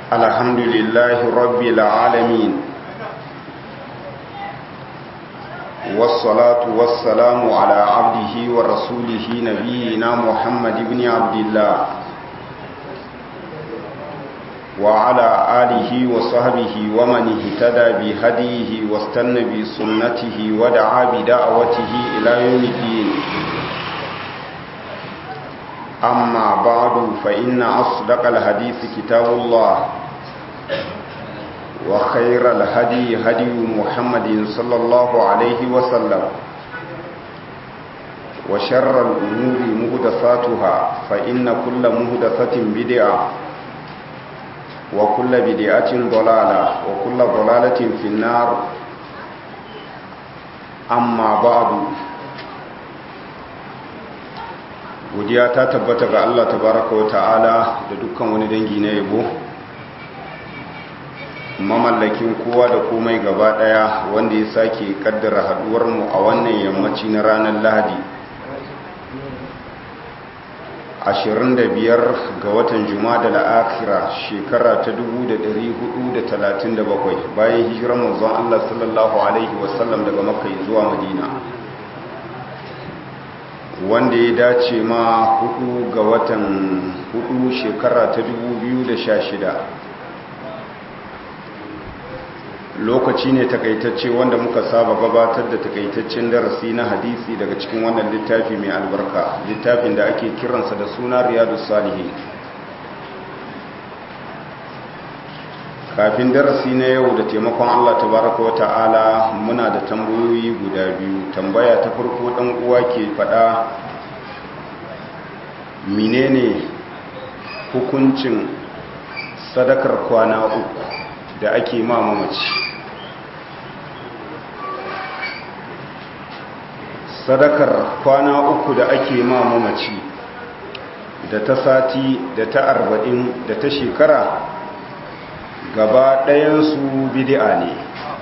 الحمد لله رب العالمين والصلاة والسلام على عبده ورسوله نبينا محمد بن عبد الله وعلى آله وصحبه ومن اهتدى بهديه واستنى بسنته ودعا بدعوته إلى يوم الدين أما بعد فإن أصدق الحديث كتاب الله وخير الهدي هدي محمد صلى الله عليه وسلم وشر الأمور مهدساتها فإن كل مهدسة بدعة وكل بدعة ضلالة وكل ضلالة في النار أما بعد godiya ta tabbata ga Allah tabaraka wa ta'ala da dukkan wani dangi na yabo mamallakin kowa da komai gaba daya wanda ya sake kaddara haduwar mu a wannan yammaci na ranar Lahadi 25 ga watan Jumada al-Akhira shekara ta 1437 bayan hijirar manzon Allah sallallahu alaihi wasallam daga Makka zuwa Madina wanda ya dace ma hudu ga watan hudu shekara ta 2016 lokaci ne takaitacce wanda muka saba gabatar da takaitaccen darasi na hadisi daga cikin wannan littafi mai albarka littafin da ake kiransa da suna riyadu salihin kafin darasi na yau da taimakon Allah tabaraka wa ta'ala muna da tambayoyi guda biyu tambaya ta farko dan uwa ke fada menene hukuncin sadakar kwana uku da ake ma mamaci sadakar kwana uku da ake ma mamaci da ta sati da ta arba'in da ta shekara gaba ɗayansu bidi'a ne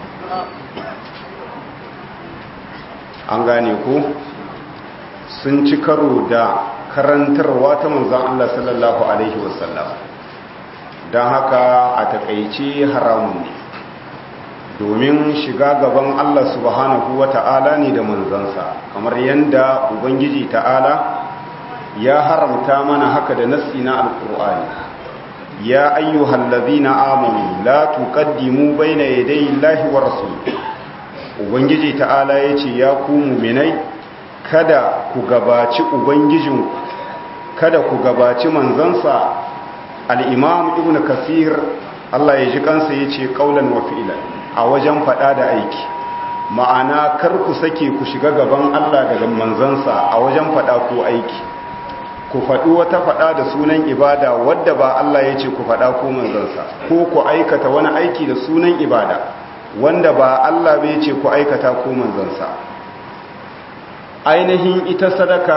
an gane ko sun ci karo da karantarwa ta manzan Allah sallallahu Alaihi wasallam don haka a takaice haramun ne domin shiga gaban Allah subhanahu wa ta'ala ne da manzansa kamar yadda Ubangiji ta'ala ya haramta mana haka da nassi na alkur'ani يا أيها الذين آمنوا لا تقدموا بين يدي الله ورسوله ubangiji ta'ala yace ya ku mu'minai kada ku gabaci ubangijin kada ku gabaci manzansa al-imam ibnu kasir Allah ya ji kansa yace qaulan wa fi'lan a wajen fada da aiki ma'ana kar ku sake ku shiga gaban Allah daga manzansa a wajen fada ko aiki ku faɗi wata faɗa da sunan ibada wadda ba Allah ya ce ku faɗa ko manzansa ko ku aikata wani aiki da sunan ibada wanda ba Allah bai ce ku aikata ko manzansa ainihin ita sadaka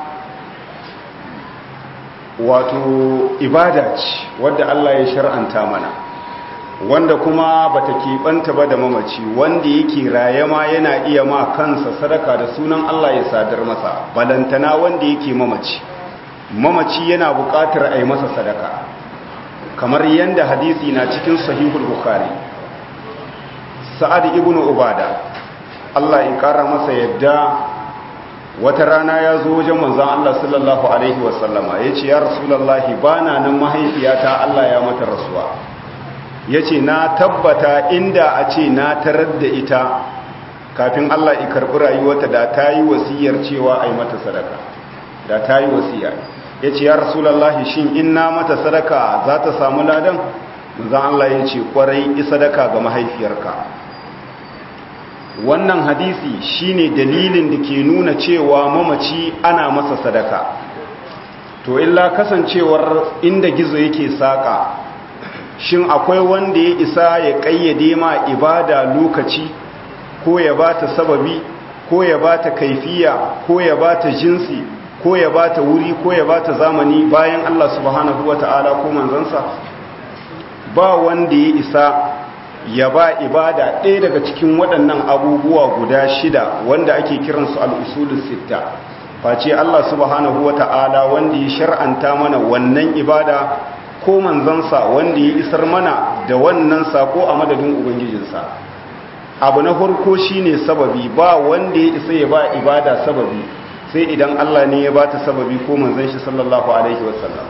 wato ibada ce wadda Allah ya shar'anta mana wanda kuma bata keɓanta ba da mamaci wanda yake raye ma yana iya ma kansa sadaka da sunan Allah ya sadar masa balantana wanda yake mamaci mamaci yana buƙatar a yi masa sadaka kamar yadda hadisi na cikin sahihul bukhari sa'ad ibn ubada Allah ya ƙara masa yadda wata rana ya zo wajen manzon Allah sallallahu alaihi wasallama ya ce ya rasulallahi ba na nan mahaifiyata Allah ya mata rasuwa ya ce na tabbata inda a ce na tarar da ita kafin Allah ya karɓi rayuwata da ta yi wasiyar cewa a yi mata sadaka da ta yi wasiya ya ce ya rasulallahi shin in na mata sadaka za ta samu ladan zan Allah ya ce kwarai sadaka ga mahaifiyarka wannan hadisi shine dalilin da ke nuna cewa mamaci ana masa sadaka to illa kasancewar inda gizo yake saka shin akwai wanda ya isa ya kayyade ma ibada lokaci ko ya bata sababi ko ya bata kaifiya ko ya bata jinsi ko ya ba ta wuri ko ya ba ta zamani bayan Allah subhanahu wa ta'ala ko manzansa ba wanda ya isa ya ba ibada ɗaya daga cikin waɗannan abubuwa guda shida wanda ake kiransu al'usulun sitta face Allah subhanahu wa ta'ala wanda ya shar'anta mana wannan ibada ko manzansa wanda ya isar mana da wannan sako a madadin ubangijinsa abu na farko shine sababi ba wanda ya isa ya ba ibada sababi sai idan Allah ne ya ba ta sababi ko manzon shi sallallahu alaihi wasallam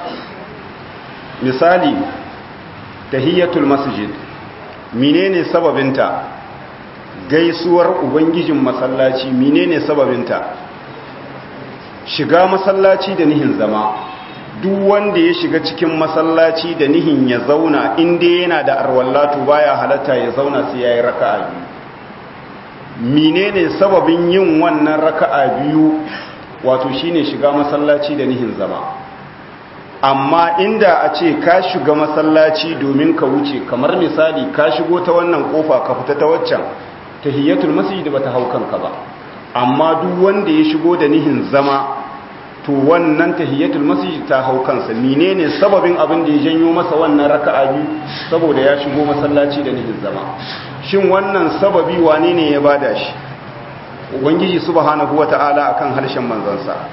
misali tahiyatul masjid menene sababinta gaisuwar ubangijin masallaci menene sababinta shiga masallaci da nihin zama duk wanda ya shiga cikin masallaci da nihin ya zauna inda yana da arwallatu baya halatta ya zauna sai yayi raka'a biyu menene sababin yin wannan raka'a biyu wato shine shiga masallaci da nihin zama amma inda a ce ka shiga masallaci domin ka wuce kamar misali ka shigo ta wannan kofa ka fita ta waccan tahiyatul masjid bata hau kanka ba amma duk wanda ya shigo da nihin zama to wannan tahiyatul masjid ta hau kansa menene sababin abin da ya janyo masa wannan raka'a biyu saboda ya shigo masallaci da nihin zama shin wannan sababi wane ne ya bada shi ubangiji subhanahu wata'ala akan harshen manzansa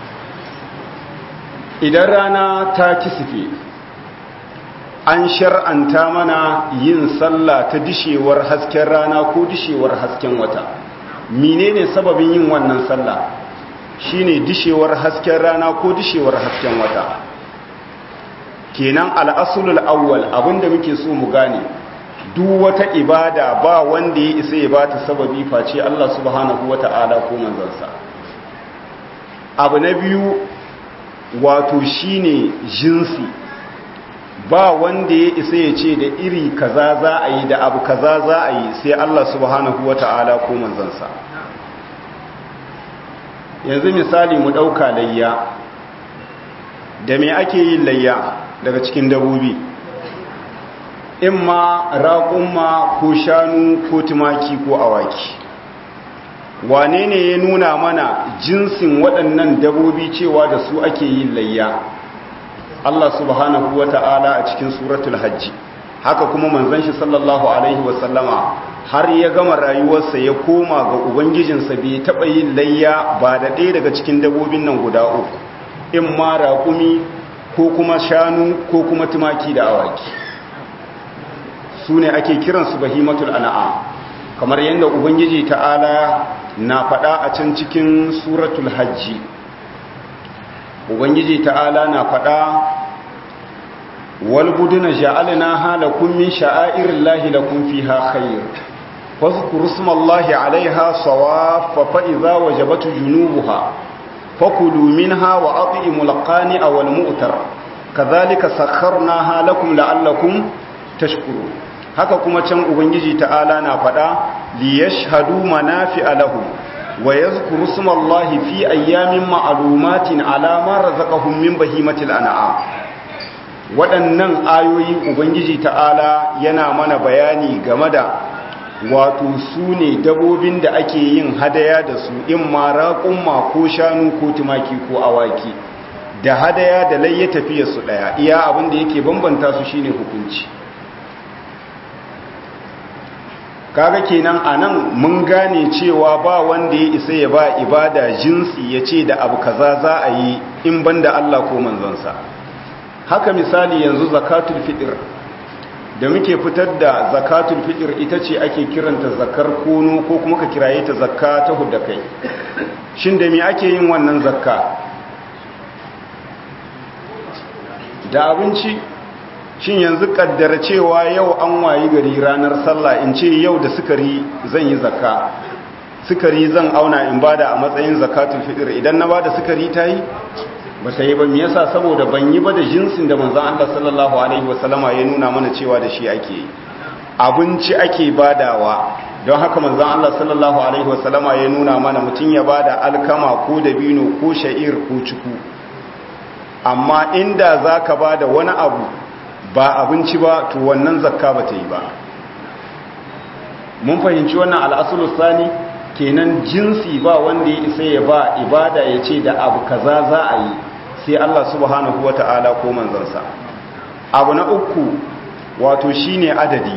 idan rana ta kisife an shar'anta mana yin sallah ta dishewar hasken rana ko dishewar hasken wata menene sababin yin wannan sallah shine dishewar hasken rana ko dishewar hasken wata kenan al'asulul awwal abinda muke so mu gane duk wata ibada ba wanda ya isa ya bata sababi face Allah subhanahu wata'ala ko manzansa abu na biyu wato shine jinsi ba wanda ya isa ya ce da iri kaza za a yi da abu kaza za a yi sai Allah subhanahu wata'ala ko manzansa yanzu misali mu ɗauka layya da me ake yin layya daga cikin dabobi in ma raƙumma ko shanu ko tumaki ko awaki wane ne ya nuna mana jinsin waɗannan dabobi cewa da su ake yin layya Allah subhanahu wa ta'ala a cikin suratul hajji haka kuma manzon shi sallallahu alaihi wasallama har ya gama rayuwarsa ya koma ga ubangijinsa bai taɓa yin layya ba da ɗaya daga cikin dabobin nan guda uku in ma raƙumi ko kuma shanu ko kuma tumaki da awaki su ne ake kiransu bahimatul an'am kamar yadda ubangiji ta'ala na faɗa a can cikin suratul hajji ubangiji ta'ala na faɗa walbuduna ja'alna halakum min sha'airillahi lakum fiha khair fadhkuru ismallahi 'alayha sawaffa fa idza wajabat junubuha fakulu minha wa at'imul qani'a wal mu'tar kadhalika sakharnaha lakum la'allakum tashkurun haka kuma can ubangiji ta'ala na faɗa liyashhadu manafi'a lahum wa yadhkuru ismallahi fi ayyamin ma'lumatin ala ma razaqahum min bahimatil an'am waɗannan ayoyi ubangiji ta'ala yana mana bayani game da wato su ne dabobin da ake yin hadaya da su in ma raƙumma ko shanu ko tumaki ko awaki da hadaya da layya tafiya su ɗaya iya abin da yake bambanta su shine hukunci kaga kenan anan mun gane cewa ba wanda ya isa ya ba ibada jinsi ya ce da abu kaza za a yi in banda Allah ko manzonsa haka misali yanzu zakatul fitr da muke fitar da zakatul fitr ita ce ake kiranta zakar kono ko kuma ka kiraye ta zakka ta hudda kai shin da me ake yin wannan zakka da abinci shin yanzu kaddara cewa yau an wayi gari ranar sallah in ce yau da sukari zan yi zakka sukari zan auna in bada a matsayin zakatul fitr idan na bada sukari ta yi ba ta yi ba me yasa saboda ban yi ba da jinsin da manzon Allah sallallahu alaihi wasallama ya nuna mana cewa da shi ake yi abinci ake badawa don haka manzon Allah sallallahu alaihi wasallama ya nuna mana mutum ya bada alkama ko dabino ko sha'ir ko ciku amma inda zaka bada wani abu ba abinci ba to wannan zakka ba ta yi ba mun fahimci wannan al'asulus sani kenan jinsi ba wanda ya isa ya ba ibada ya ce da abu kaza za a yi sai Allah subhanahu wa ta'ala ko manzansa abu na uku wato shine adadi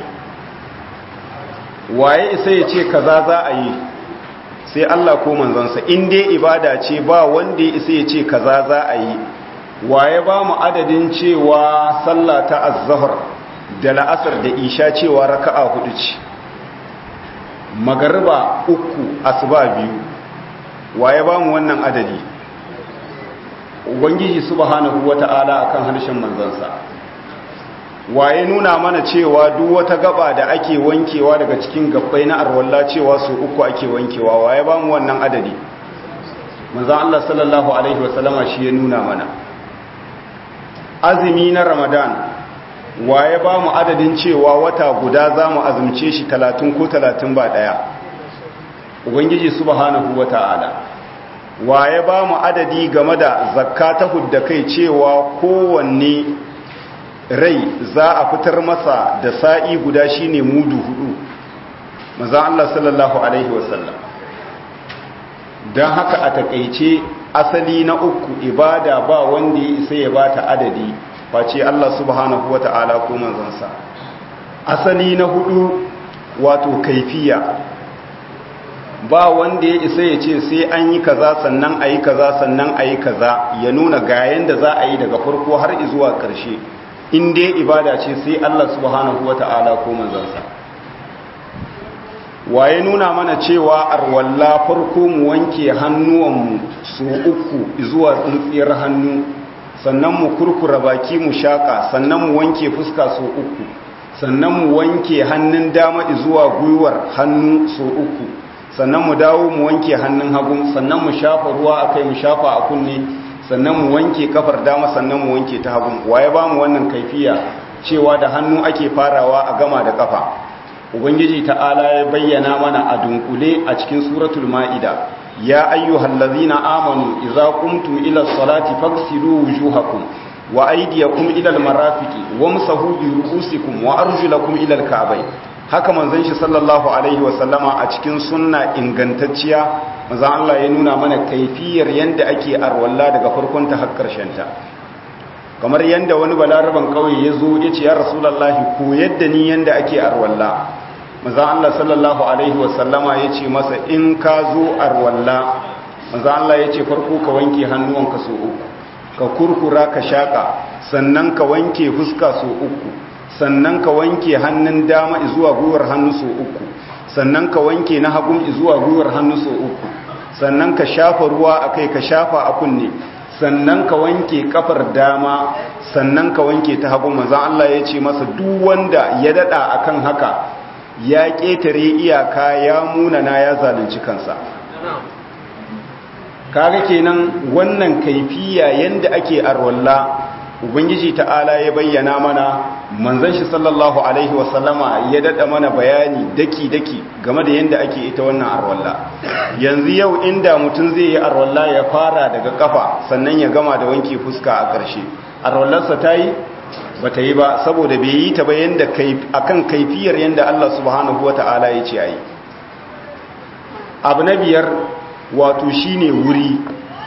waye isa ya ce kaza za a yi sai Allah ko manzansa in dai ibada ce ba wanda ya isa ya ce kaza za a yi waye ba mu adadin cewa sallah ta az-zuhr da la'asar da isha cewa raka'a hudu ce magariba uku asuba biyu waye ba mu wannan adadi ubangiji subhanahu wata'ala akan harshen manzansa waye nuna mana cewa duk wata gaba da ake wankewa daga cikin gabbai na arwalla cewa su uku ake wankewa waye ba mu wannan adadi manzon Allah sallallahu alaihi wasallama shi ya nuna mana azumi na ramadan waye ba mu adadin cewa wata guda za mu azumce shi talatin ko talatin ba ɗaya ubangiji subhanahu wa ta'ala waye ba mu adadi game da zakka ta hudda kai cewa kowanne rai za a fitar masa da sa'i guda shine mudu hudu maza Allah sallallahu alaihi wasallam don haka a takaice asali na uku ibada ba wanda ya isa ya bata adadi face Allah subhanahu wata'ala ko manzansa asali na hudu wato kaifiya ba wanda ya isa ya ce sai an yi kaza sannan a yi kaza sannan a yi kaza ya nuna ga yanda za a yi daga farko har zuwa ƙarshe in dai ibada ce sai Allah subhanahu wata'ala ko manzansa waye nuna mana cewa arwalla farko mu wanke hannuwanmu su uku zuwa tsintsiyar hannu sannan mu kurkura baki mu shaka sannan mu wanke fuska so uku sannan mu wanke hannun dama zuwa gwiwar hannu so uku sannan mu dawo mu wanke hannun hagu sannan mu shafa ruwa akai mu shafa a kunne sannan mu wanke kafar dama sannan mu wanke ta hagu waye ba mu wannan kaifiya cewa da hannu ake farawa a gama da kafa ubangiji ta'ala ya bayyana mana a dunkule a cikin suratul ma'ida ya ayyuhal ladzina amanu idza qumtum ila salati faghsilu wujuhakum wa aydiyakum ila almarafiqi wamsahu bi ru'usikum wa arjulakum ila alka'bayn haka manzon shi sallallahu alaihi wa sallama a cikin sunna ingantacciya manzon Allah ya nuna mana kaifiyar yanda ake arwalla daga farkon ta har karshen ta kamar yanda wani balaraban kauye ya zo ya ce ya rasulullahi ko yadda ni yanda ake arwalla manzon Allah sallallahu alaihi wa sallama ya ce masa in ka zo arwalla manzon Allah ya ce farko ka wanke hannuwanka so uku ka kurkura ka shaka sannan ka wanke fuska so uku sannan ka wanke hannun dama zuwa gwiwar hannu so uku sannan ka wanke na hagun zuwa gwiwar hannu so uku sannan ka shafa ruwa a kai ka shafa a kunne sannan ka wanke kafar dama sannan ka wanke ta hagu maza Allah ya ce masa duk wanda ya dada akan haka ya ketare iyaka ya munana ya zalunci kansa kaga kenan wannan kaifiya yanda ake arwalla ubangiji ta'ala ya bayyana mana manzon shi sallallahu alaihi wasallama ya dada mana bayani daki daki game da yanda ake ita wannan arwalla yanzu yau inda mutum zai yi arwalla ya fara daga kafa sannan ya gama da wanke fuska a ƙarshe arwallarsa ta yi ba ta yi ba saboda bai yi ta ba yanda akan kaifiyar yanda Allah subhanahu wata'ala ya ce ayi abu na biyar wato shine wuri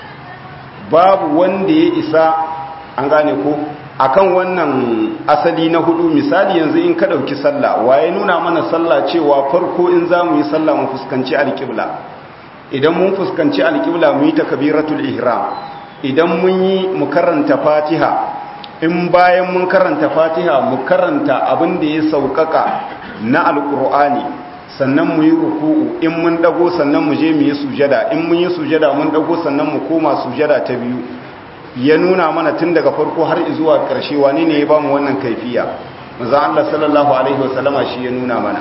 babu wanda ya isa an gane ko akan wannan asali na hudu misali yanzu in ka dauki sallah waye nuna mana sallah cewa farko in zamu yi sallah mu fuskanci alqibla idan mun fuskanci alqibla mu yi takbiratul ihram idan mun yi mu karanta fatiha in bayan mun karanta fatiha mu karanta abin da ya saukaka na alqur'ani sannan mu yi ruku'u in mun dago sannan mu je mu yi sujada in mun yi sujada mun dago sannan mu koma sujada ta biyu ya nuna mana tun daga farko har zuwa ƙarshe wani ne ya ba mu wannan kaifiya maza Allah sallallahu alaihi wasallama shi ya nuna mana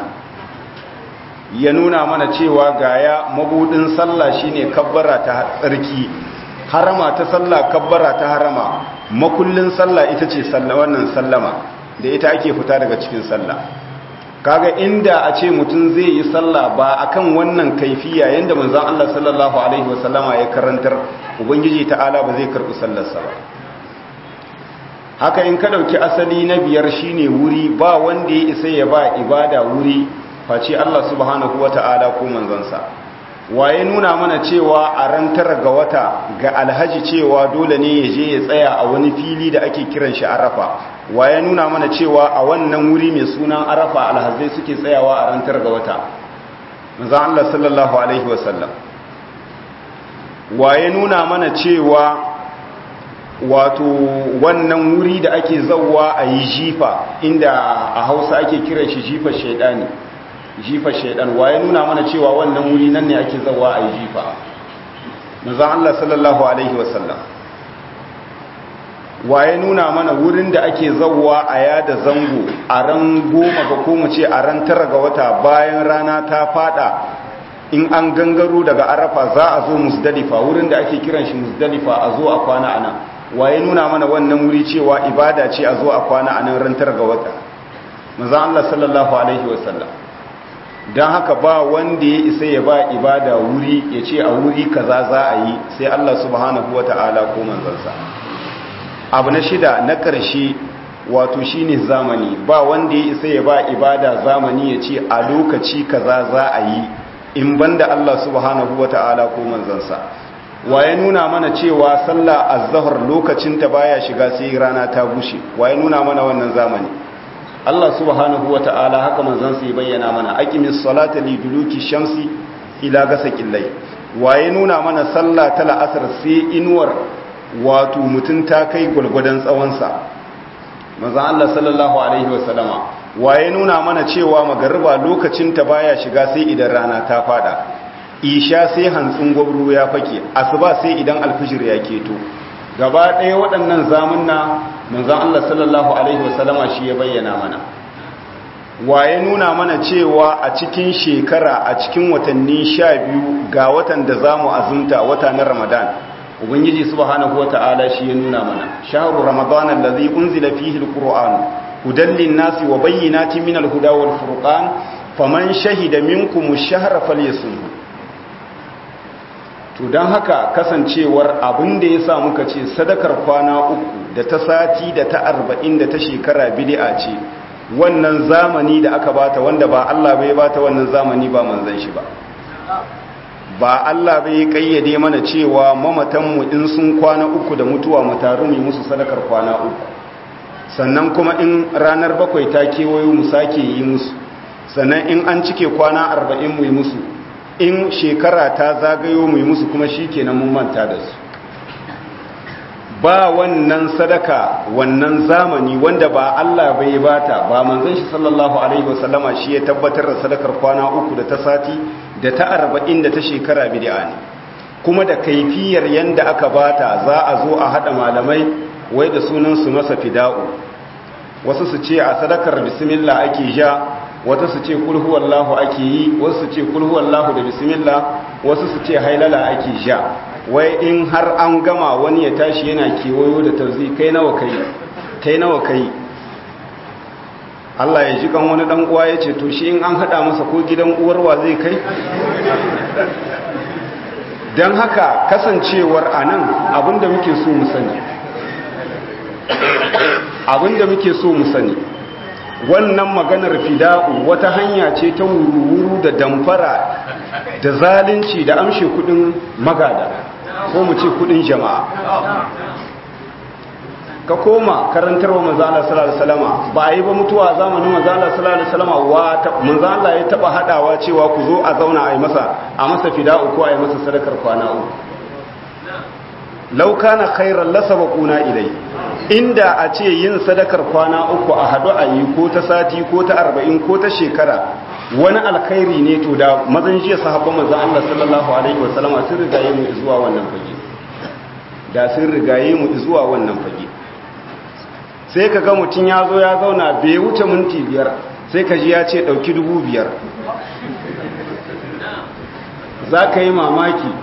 ya nuna mana cewa gaya mabudin sallah shine kabbara ta tsarki harama ta sallah kabbara ta harama makullin sallah ita ce sallah wannan sallama da ita ake fita daga cikin sallah kaga inda a ce mutum zai yi sallah ba akan wannan kaifiya yanda manzon Allah sallallahu alaihi wasallama ya karantar ubangiji ta'ala ba zai karbi sallarsa ba haka in ka dauki asali na biyar shine wuri ba wanda ya isa ya ba ibada wuri face Allah subhanahu wata'ala ko manzonsa waye nuna mana cewa a ran tara ga wata ga alhaji cewa dole ne ya je ya tsaya a wani fili da ake kiran shi arafa waye nuna mana cewa a wannan wuri mai sunan arafa alhazai suke tsayawa a ran tara ga wata manzo Allah sallallahu alaihi wasallam waye nuna mana cewa wato wannan wuri da ake zauwa a yi jifa inda a hausa ake kiran shi jifa shaidani jifa shaidan waye nuna mana cewa wannan wuri nan ne ake zauwa a yi jifa manzon Allah sallallahu alaihi wasallam waye nuna mana wurin da ake zauwa a yada zango a ran goma ga ko mu ce a ran tara ga wata bayan rana ta fada in an gangaro daga arafa za a zo musdalifa wurin da ake kiran shi musdalifa a zo a kwana ana waye nuna mana wannan wuri cewa ibada ce a zo a kwana a nan ran tara ga wata manzon Allah sallallahu alaihi wasallam don haka ba wanda ya isa ya ba ibada wuri ya ce a wuri kaza za a yi sai Allah subhanahu wata'ala ko manzansa abu na shida na ƙarshe wato shine zamani ba wanda ya isa ya ba ibada zamani ya ce a lokaci kaza za a yi in banda Allah subhanahu wata'ala ko manzansa waye nuna mana cewa sallah az-zuhr lokacin ta baya shiga sai rana ta bushe waye nuna mana wannan zamani Allah subhanahu wa ta'ala haka manzon sai bayyana mana aqimis salata li duluki shamsi ila gasaqil layl waye nuna mana sallah ta la'asar sai inuwar wato mutun ta kai gulgudan tsawon sa manzon Allah sallallahu alaihi wa sallama waye nuna mana cewa magariba lokacin ta baya shiga sai idan rana ta fada isha sai hantsin gwabru ya fake asuba sai idan alfijir ya keto gaba ɗaya waɗannan zamunna manzan Allah sallallahu Alaihi wasallama shi ya bayyana mana waye nuna mana cewa a cikin shekara a cikin watanni sha biyu ga watan da za mu azumta wata na ramadan ubangiji subhanahu wa ta'ala shi ya nuna mana shahru ramadan allazi unzila fihi alquran hudan lin-nasi wa bayyinatin min al-huda wal furqan faman shahida minkum ash-shahra falyasumhu to don haka kasancewar abin da ya sa muka ce sadakar kwana uku da ta sati da ta arba'in da ta shekara bidi'a ce wannan zamani da aka bata wanda ba Allah bai bata wannan zamani ba manzan shi ba ba Allah bai kayyade mana cewa mamatanmu in sun kwana uku da mutuwa mu taru mu musu sadakar kwana uku sannan kuma in ranar bakwai ta kewayo mu sake yi musu sannan in an cike kwana arba'in mu yi musu in shekara ta zagayo mu yi musu kuma shi kenan mun manta da su ba wannan sadaka wannan zamani wanda ba Allah bai bata ba manzon shi sallallahu alaihi wasallama shi ya tabbatar da sadakar kwana uku da ta sati da ta arba'in da ta shekara bid'a ne kuma da kaifiyar yanda aka bata za a zo a hada malamai wai da sunan su masa fida'u wasu su ce a sadakar bismillah ake ja wata su ce kulhu wallahu ake yi wasu su ce kulhu wallahu da bismillah wasu su ce hailala ake ja wai in har an gama wani ya tashi yana kewayo da tarzi kai nawa kai kai nawa kai Allah ya ji kan wani dan uwa ya ce to shi in an hada masa ko gidan uwarwa zai kai dan haka kasancewar anan abinda muke so mu sani abinda muke so mu sani wannan maganar fida'u wata hanya ce ta wuru-wuru da damfara da zalunci da amshe kudin magada ko mu ce kudin jama'a ka koma karantarwa manzala sallallahu alaihi wasallama ba a yi ba mutuwa zamanin manzala sallallahu alaihi wasallama wa manzala ya taba hadawa cewa ku zo a zauna a yi masa a masa fida'u ko a yi masa sadakar kwana uku law kana khairan lasabaquna ilai inda a ce yin sadakar kwana uku a hadu a yi ko ta sati ko ta arba'in ko ta shekara wani alkhairi ne to da mazan jiya sahabban manzon Allah sallallahu alaihi wasallama sun rigaye mu zuwa wannan fage da sun rigaye mu zuwa wannan fage sai ka ga mutum ya zo ya zauna bai wuce minti biyar sai ka ji ya ce ɗauki dubu biyar za ka yi mamaki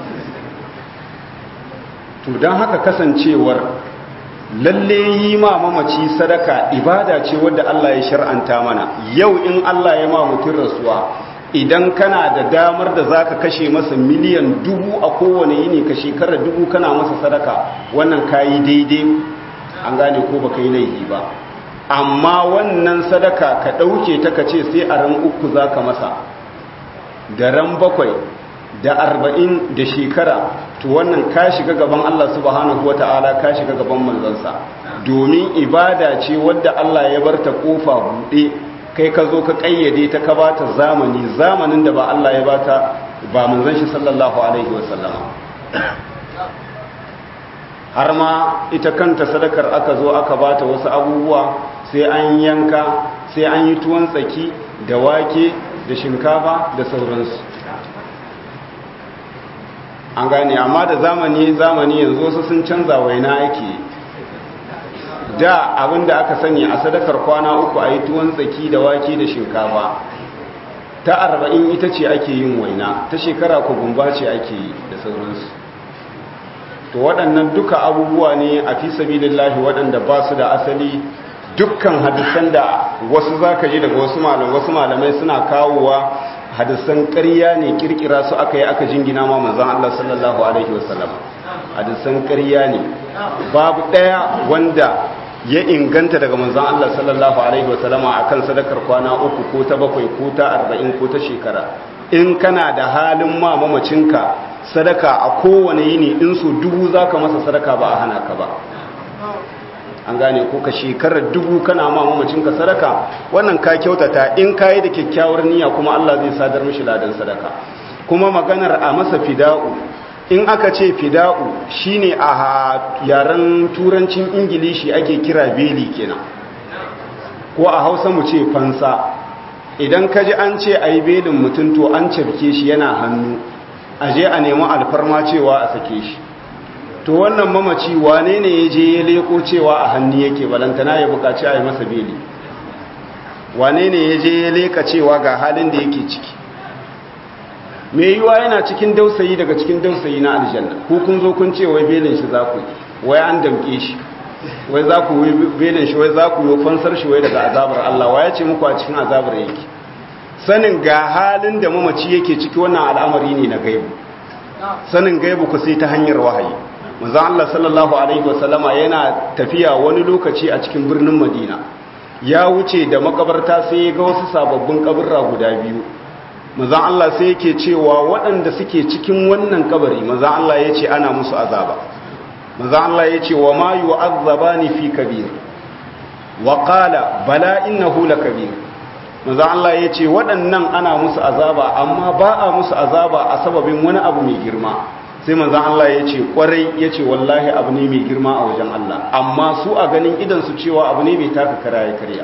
to don haka kasancewar lalle yi ma mamaci sadaka ibada ce wadda Allah ya shar'anta mana yau in Allah ya ma mutum rasuwa idan kana da damar da zaka kashe masa miliyan dubu a kowane yini ka shekara dubu kana masa sadaka wannan kayi daidai an gane ko baka yi laifi ba amma wannan sadaka ka ɗauke ta ka ce sai a ran uku za ka masa da ran bakwai da arba'in da shekara to wannan ka shiga gaban Allah subhanahu wa ta'ala ka shiga gaban manzansa domin ibada ce wadda Allah ya bar ta kofa buɗe kai ka zo ka ƙayyade ta ka bata zamani zamanin da ba Allah ya bata ba manzan shi sallallahu alaihi wa sallama har ma ita kanta sadakar aka zo aka bata wasu abubuwa sai an yanka sai an yi tuwon tsaki da wake da shinkafa da sauransu an gane amma da zamani zamani yanzu wasu sun canza waina ake da abinda aka sani a sadakar kwana uku a yi tuwon tsaki da wake da shinkafa ta arba'in ita ce ake yin waina ta shekara ku gumba ce ake yi da sauransu to waɗannan duka abubuwa ne a fi sabilillahi waɗanda ba su da asali dukkan hadisan da wasu za ka ji daga wasu malamai wasu malamai suna kawowa hadisan ƙarya ne kirkira su aka yi aka jingina ma manzan Allah sallallahu alaihi wasallam hadisan ƙarya ne babu ɗaya wanda ya inganta daga manzan Allah sallallahu alaihi wasallam akan sadakar kwana uku ko ta bakwai ko ta arba'in ko ta shekara in kana da halin ma mamacinka sadaka a kowane yini in su dubu za ka masa sadaka ba a hana ka ba an gane ko ka shekarar dubu kana ma mamacinka sadaka wannan ka kyautata in ka yi da kyakkyawar niyya kuma Allah zai sadar mishi ladan sadaka kuma maganar a masa fida'u in aka ce fida'u shine a yaren turancin ingilishi ake kira beli kenan ko a hausa mu ce fansa idan ka ji an ce a yi belin mutum to an cafke shi yana hannu a je a nemi alfarma cewa a sake shi to wannan mamaci wane ne ya je ya leko cewa a hannu yake balantana ya bukaci a yi masa beli wane ne ya je ya leka cewa ga halin da yake ciki mai yiwa yana cikin dausayi daga cikin dausayi na aljanna ku kun zo kun ce wai belin shi za ku yi wai an damke shi wai za ku yi belin shi wai za ku yi fansar shi wai daga azabar Allah wa ya ce muku a cikin azabar yake sanin ga halin da mamaci yake ciki wannan al'amari ne na gaibu sanin gaibu ku sai ta hanyar wahayi manzon Allah sallallahu alaihi wasallama yana tafiya wani lokaci a cikin birnin Madina ya wuce da makabarta sai ya ga wasu sababbin kaburra guda biyu manzon Allah sai yake cewa waɗanda suke cikin wannan kabari manzon Allah ya ce ana musu azaba manzon Allah ya ce wa ma yu'azzabani fi kabir wa qala bala innahu lakabir manzon Allah ya ce waɗannan ana musu azaba amma ba a musu azaba a sababin wani abu mai girma sai manzan Allah ya ce kwarai ya ce wallahi abu ne mai girma a wajen Allah amma su a ganin idansu cewa abu ne mai taka kara ya karya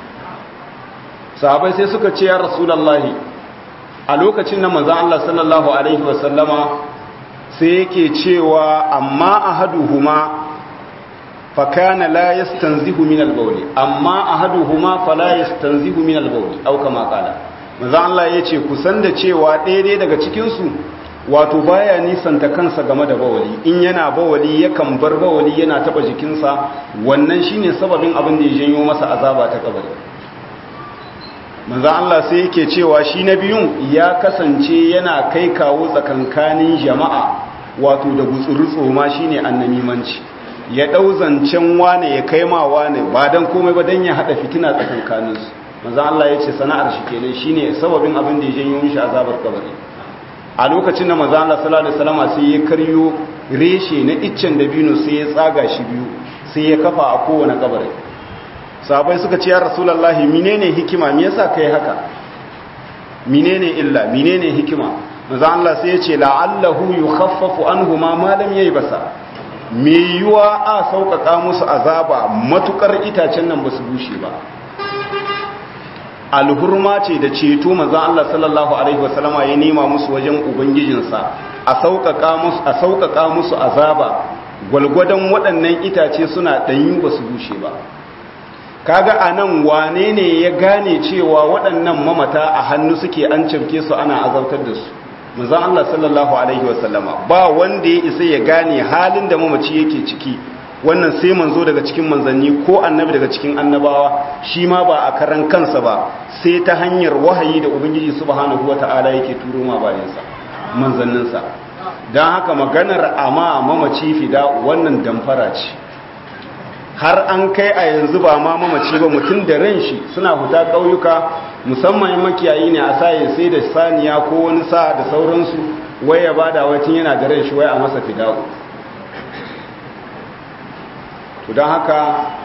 sahabai sai suka ce ya rasulallahi a lokacin na manzan Allah sallallahu alaihi wasallama sai yake cewa amma ahaduhuma fa kana la yastanzihu min al-bawl amma ahaduhuma fala yastanzihu min al-bawl au kama kala manzan Allah yace kusan da cewa ɗaya daga cikin su wato baya nisanta kansa game da bawali in yana bawali yakan bar bawali yana taba jikinsa wannan shine sababin abin da ya janyo masa azaba ta kabari manzo Allah sai yake cewa shi na biyun ya kasance yana kai kawo tsakankanin jama'a wato da gutsurutso ma shine annamimanci ya dau zancen wane ya kai ma wane ba dan komai ba dan ya hada fitina tsakankaninsu manzo Allah yace sana'ar shi kenan shine sababin abin da ya janyo mishi azabar kabari a lokacin da maza Allah sallallahu alaihi wasallam sai ya karyo reshe na iccen dabino sai ya tsaga shi biyu sai ya kafa a kowane kabari sahabbai suka ce ya rasulullahi menene hikima me yasa kai haka menene illa menene hikima maza Allah sai ya ce la'allahu yukhaffafu anhuma ma lam yaybasa me yuwa a sauƙaƙa musu azaba matukar itacen nan ba su bushe ba alhurma ce da ceto manzon Allah sallallahu alaihi wasallama ya nema musu wajen ubangijinsa a sauƙaƙa musu a sauƙaƙa musu azaba gwalgwadon waɗannan itace suna ɗanyu ba su bushe ba kaga anan wane ne ya gane cewa waɗannan mamata a hannu suke an cafke su ana azautar da su manzon Allah sallallahu alaihi wasallama ba wanda ya isa ya gane halin da mamaci yake ciki wannan sai manzo daga cikin manzanni ko annabi daga cikin annabawa shi ma ba a karan kansa ba sai ta hanyar wahayi da ubangiji subhanahu wata'ala yake turo ma bayansa manzanninsa don haka maganar ama mamaci fida wannan damfara ce har an kai a yanzu ba ma mamaci ba mutum da ran shi suna huta ƙauyuka musamman makiyayi ne a saye sai da saniya ko wani sa da sauransu wai ya bada wacin yana da ran shi wai a masa fida'u to don haka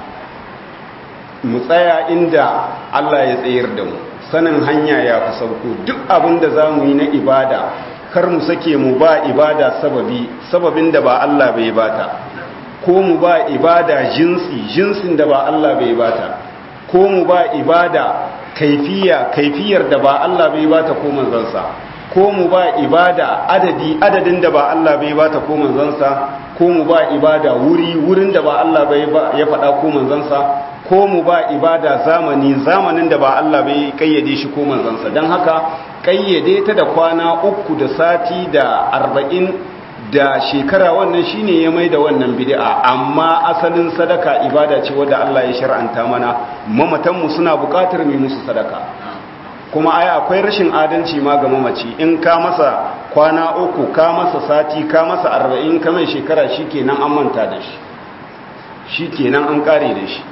mu tsaya inda Allah ya tsayar da mu sanin hanya ya fi sauko duk abin da za mu yi na ibada kar mu sake mu ba ibada sababi sababin da ba Allah bai bata ko mu ba ibada jinsi jinsin da ba Allah bai bata ko mu ba ibada kaifiya kaifiyar da ba Allah bai bata ko manzansa ko mu ba ibada adadi adadin da ba Allah bai bata ko manzansa ko mu ba ibada wuri wurin da ba Allah bai ya faɗa ko manzansa ko mu ba ibada zamani zamanin da ba Allah bai kayyade shi ko manzansa don haka kayyade ta da kwana uku da sati da arba'in da shekara wannan shine ya mai da wannan bid'a amma asalin sadaka ibada ce wadda Allah ya shar'anta mana mamatanmu suna buƙatar mu musu sadaka kuma ai akwai rashin adalci ma ga mamaci in ka masa kwana uku ka masa sati ka masa arba'in ka mai shekara shikenan an manta da shi shikenan an kare da shi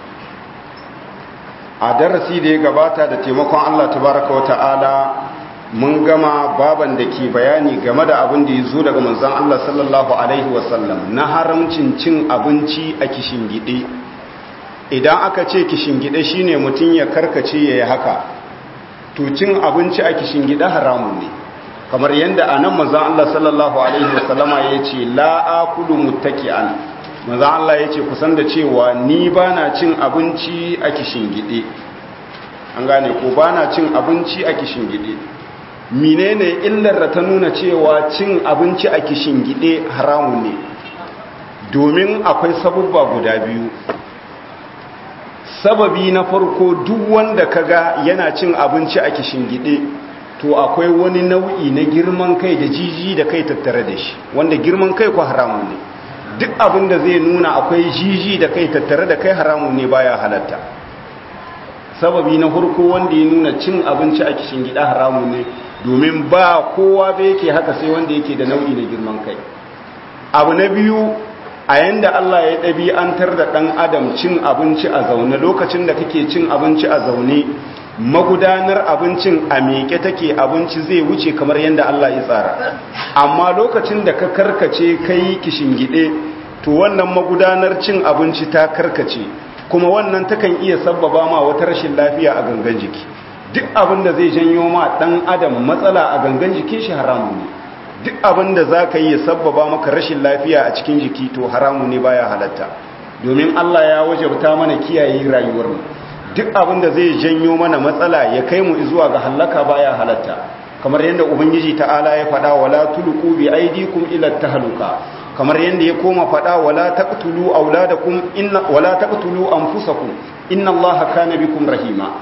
a darasi da ya gabata da taimakon Allah tabaraka wa ta'ala mun gama baban da ke bayani game da abin da ya zo daga manzan Allah sallallahu Alaihi wasallam na haramcin cin abinci a kishingide idan aka ce kishingide shine mutum ya karkace ya yi haka to cin abinci a kishingide haramun ne kamar yadda a nan manzan Allah sallallahu Alaihi wasallama ya ce la'akulu muttaki'an manzan Allah ya ce kusan da cewa ni ba na cin abinci a kishingide an gane ko ba na cin abinci a kishingide menene illar da ta nuna cewa cin abinci a kishingide haramun ne domin akwai sabubba guda biyu sababi na farko duk wanda kaga yana cin abinci a kishingide to akwai wani nau'i na girman kai da jiji da kai tattare da shi wanda girman kai ko haramun ne duk abin da zai nuna akwai jiji da kai tattare da kai haramun ne baya halatta sababi na farko wanda ya nuna cin abinci a kishingide haramun ne domin ba kowa bai yake haka sai wanda yake da nau'i na girman kai abu na biyu a yanda Allah ya ɗabi'antar da ɗan adam cin abinci a zaune lokacin da kake cin abinci a zaune magudanar abincin a meke take abinci zai wuce kamar yadda Allah ya tsara amma lokacin da ka karkace kai gide, to wannan magudanar cin abinci ta karkace kuma wannan takan iya sabbaba ma wata rashin lafiya a gangan jiki duk abin da zai janyo ma dan adam matsala a gangan jikin shi haramu ne duk abin da za ka yi ya sabbaba maka rashin lafiya a cikin jiki to haramu ne baya halatta domin Allah ya wajabta mana kiyaye rayuwar mu duk abin da zai janyo mana matsala ya kai mu zuwa ga halaka baya halatta kamar yadda ubangiji ta'ala ya faɗa wala tulqu bi aydikum ila tahluka kamar yadda ya koma faɗa wala taqtulu auladakum inna wala taqtulu anfusakum inna allaha kana bikum rahima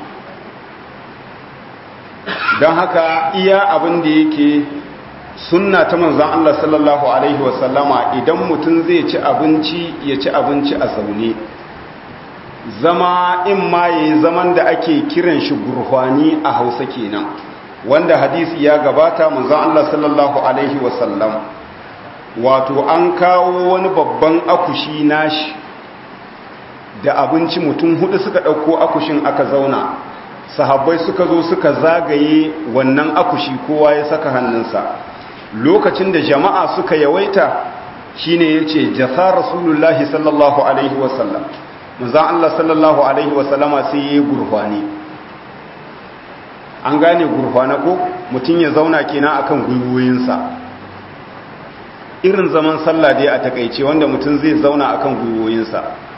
don haka iya abin da yake sunna ta manzon Allah sallallahu alaihi wasallama idan mutum zai ci abinci ya ci abinci a zaune zama in ma yayi zaman da ake kiran shi gurhwani a Hausa kenan wanda hadisi ya gabata manzon Allah sallallahu alaihi wasallam wato an kawo wani babban akushi nashi da abinci mutum hudu suka dauko akushin aka zauna sahabbai suka zo suka zagaye wannan akushi kowa ya saka hannunsa lokacin da jama'a suka yawaita shine yace jasa rasulullahi sallallahu alaihi wasallam manzon Allah sallallahu alaihi wasallama sai yayi gurfani an gane gurfana ko mutum ya zauna kenan akan gwiwoyinsa irin zaman sallah dai a takeice wanda mutum zai zauna akan gwiwoyinsa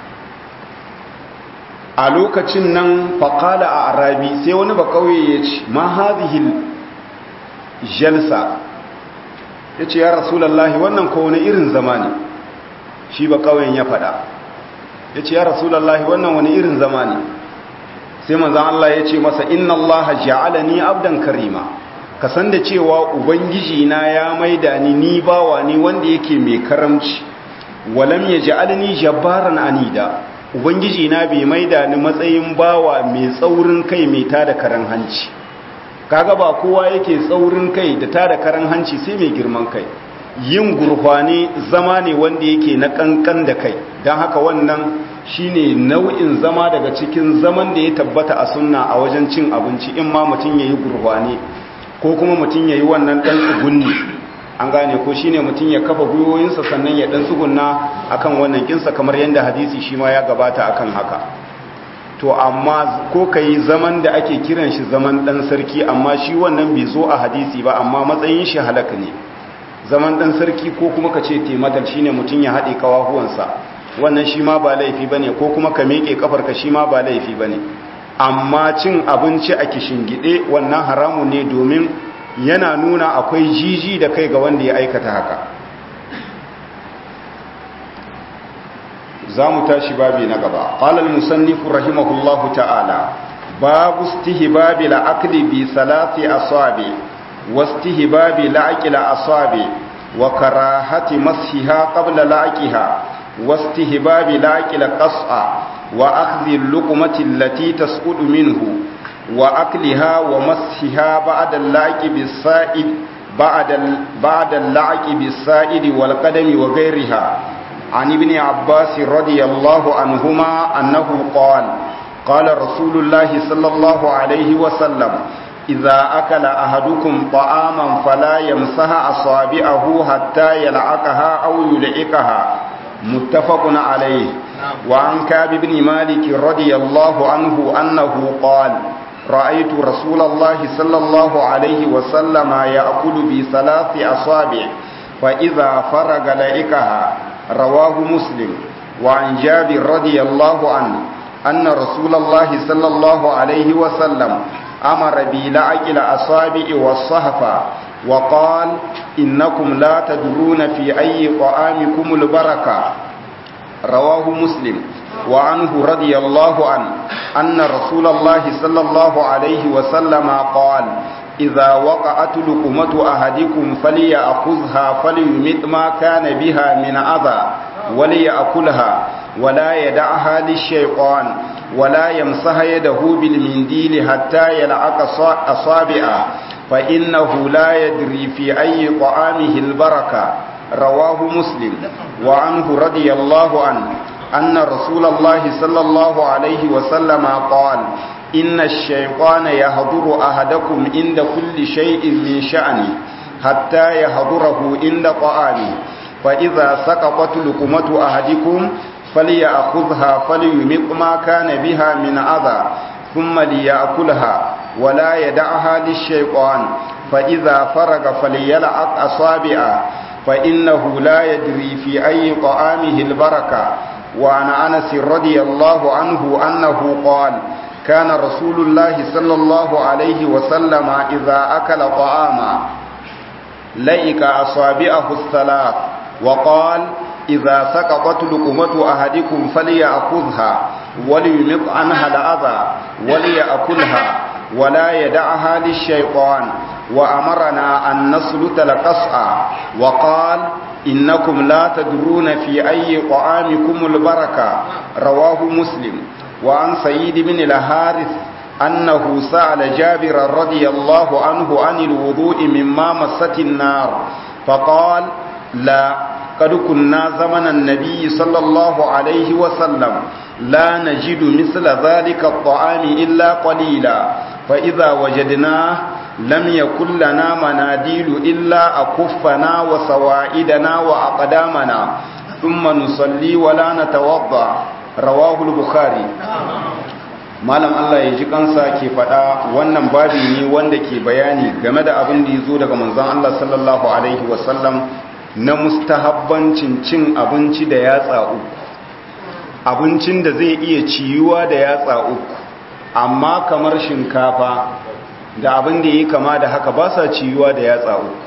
a lokacin nan faƙala a arabi sai wani ba ƙauye ya ce ma hazihil jalsa ya ce ya rasulallahi wannan ko wani irin zama ne shi ba ƙauyen ya faɗa ya ce ya rasulallahi wannan wani irin zama ne sai manzan Allah ya ce masa inna Allah ja'alani abdan karima ka san da cewa ubangiji na ya maida ni ni bawa ne wanda yake mai karamci walam ya ja'alni jabbaran anida ubangiji na bai maida ni matsayin bawa mai tsaurin kai mai tada karan hanci kaga ba kowa yake tsaurin kai da tada karan hanci sai mai girman kai yin gurfani zama ne wanda yake na kankan da kai don haka wannan shine nau'in zama daga cikin zaman da ya tabbata a sunna a wajen cin abinci in ma mutum yayi gurfani ko kuma mutum yayi wannan dan tsugunni an gane ko shine mutum ya kafa gwiwoyinsa sannan ya dan tsugunna akan wannan kinsa kamar yadda hadisi shi ma ya gabata akan haka to amma ko kai zaman da ake kiran shi zaman dan sarki amma shi wannan bai zo a hadisi ba amma matsayin shi halaka ne zaman dan sarki ko kuma ka ce tematal shine mutum ya haɗe kawahuwansa wannan shi ma ba laifi bane ko kuma ka miƙe kafarka shi ma ba laifi bane amma cin abinci a gide wannan haramun ne domin yana nuna akwai jiji da kai ga wanda ya aikata haka za mu tashi babi na gaba ƙalal musannifu rahimahullahu ta'ala babu stihbabi la'akli bi salati asabi wastihbabi la'aqila asabi wa karahati mashiha qabla laqiha wastihbabi la'aqila qas'a wa akhdhi al-luqmati allati tasqudu minhu wa akliha wa mashiha ba'da al-laqi bis-sa'id ba'da ba'da al-laqi bis-sa'id wal qadami wa ghayriha عن ابن عباس رضي الله عنهما أنه قال قال رسول الله صلى الله عليه وسلم إذا أكل أحدكم طعاما فلا يمسح أصابعه حتى يلعقها أو يلعقها متفق عليه وعن كعب بن مالك رضي الله عنه أنه قال رأيت رسول الله صلى الله عليه وسلم يأكل بثلاث أصابع فإذا فرغ لعقها رواه مسلم وعن جابر رضي الله عنه أن رسول الله صلى الله عليه وسلم أمر بلعق الأصابع والصحفة وقال إنكم لا تدرون في أي طعامكم البركة رواه مسلم وعنه رضي الله عنه أن رسول الله صلى الله عليه وسلم قال إذا وقعت لقمة أحدكم فليأخذها فليمت ما كان بها من أذى وليأكلها ولا يدعها للشيطان ولا يمسح يده بالمنديل حتى يلعق أصابعه فإنه لا يدري في أي طعامه البركة رواه مسلم وعنه رضي الله عنه أن رسول الله صلى الله عليه وسلم قال إن الشيطان يهضر أحدكم عند كل شيء من شأنه حتى يهضره عند طعامه فإذا سقطت لقمة أحدكم فليأخذها فليمق ما كان بها من أذى ثم ليأكلها ولا يدعها للشيطان فإذا فرغ فليلعق أصابعه فإنه لا يدري في أي طعامه البركة وعن أنس رضي الله عنه أنه قال كان رسول الله صلى الله عليه وسلم إذا أكل طعاما لئك أصابعه الثلاث وقال إذا سقطت لقمة أحدكم فليأخذها وليمط عنها الأذى وليأكلها ولا يدعها للشيطان وأمرنا أن نسلت القصع وقال إنكم لا تدرون في أي طعامكم البركة رواه مسلم وعن سيد بن الحارث أنه سأل جابر رضي الله عنه عن الوضوء مما مست النار فقال لا قد كنا زمن النبي صلى الله عليه وسلم لا نجد مثل ذلك الطعام إلا قليلا فإذا وجدناه لم يكن لنا مناديل إلا أكفنا وسوائدنا وأقدامنا ثم نصلي ولا نتوضأ رواه البخاري malam Allah ya ji kansa ke faɗa wannan babi ne wanda ke bayani game da abin da ya zo daga manzon Allah sallallahu alaihi wasallam na mustahabbancin cin abinci da yatsa uku abincin da zai iya ciyuwa da yatsa uku amma kamar shinkafa da abin da yi kama da haka ba sa ciyuwa da yatsa uku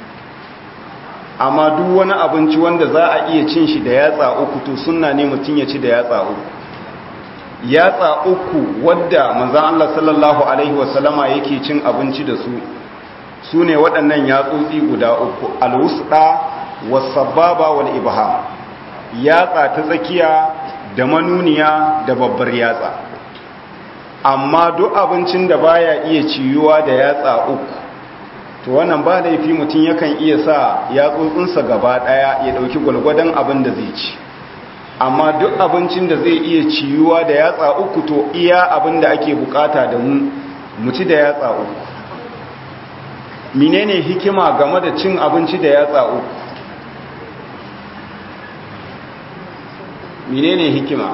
amma duk wani abinci wanda za a iya cin shi da yatsa uku to sunna ne mutum ya ci da yatsa uku yatsa uku wadda manzan Allah sallallahu alaihi wasallama yake cin abinci da su su ne waɗannan yatsotsi guda uku alwusɗa wasababa wal ibham yatsa ta tsakiya da manuniya da babbar yatsa amma duk abincin da baya iya ciyuwa da yatsa uku to wannan ba laifi mutum yakan iya sa yatsotsinsa gaba daya ya dauki gwalgwadon abin da zai ci amma duk abincin da zai iya ciyuwa da yatsa uku to iya abin da ake bukata da mu mu ci da yatsa uku menene hikima game da cin abinci da yatsa uku menene hikima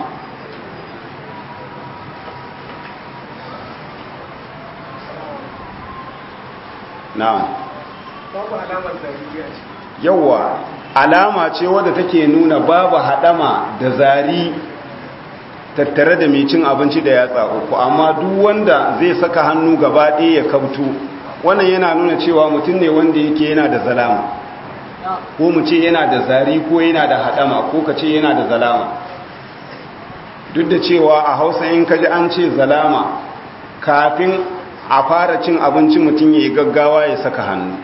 na'am babu alamar zariya ce yawa alama ce wadda take nuna babu haɗama da zari tattare da mai cin abinci da yatsa uku amma duk wanda zai saka hannu gaba ɗaya ya kabtu wannan yana nuna cewa mutum ne wanda yake yana da zalama ko mu ce yana da zari ko yana da haɗama ko ka ce yana da zalama duk da cewa a hausa in ka ji an ce zalama kafin a fara cin abinci mutum ya yi gaggawa ya saka hannu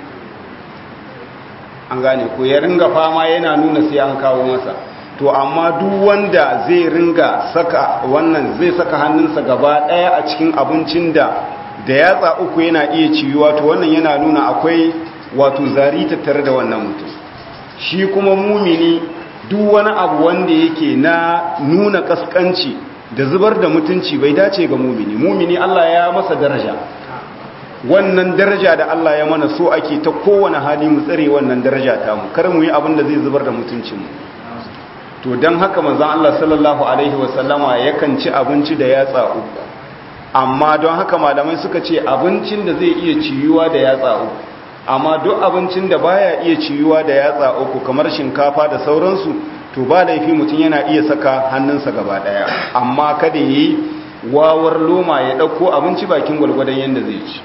an gane ko ya ringa fama yana nuna sai an kawo masa to amma duk wanda zai ringa saka wannan zai saka hannunsa gaba daya a cikin abincin da da yatsa uku yana iya ciyuwa to wannan yana nuna akwai wato zari tattare da wannan mutum shi kuma mumini duk wani abu wanda yake na nuna kaskanci da zubar da mutunci bai dace ga mumini mumini Allah ya masa daraja wannan daraja da Allah ya mana so ake ta kowane hali mu tsare wannan daraja ta mu kar mu yi abin da zai zubar da mutuncin mu to dan haka manzon Allah sallallahu alaihi wasallama yakan ci abinci da yatsa uku amma don haka malamai suka ce abincin da zai iya ciyuwa da yatsa uku amma duk abincin da baya iya ciyuwa da yatsa uku kamar shinkafa da sauransu to ba laifi mutum yana iya saka hannunsa gaba daya amma kada yi wawar loma ya dauko abinci bakin gwalgwadon yanda zai ci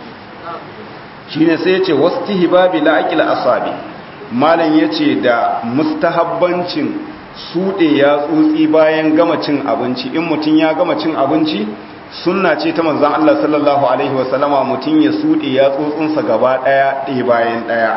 shine sai ya ce wastihbabi la'aqil asabi malam yace da mustahabbancin sude ya tsotsi bayan gama cin abinci in mutum ya gama cin abinci sunna ce ta manzon Allah sallallahu alaihi wasallama mutum ya sude ya tsotsinsa gaba daya ɗaya bayan daya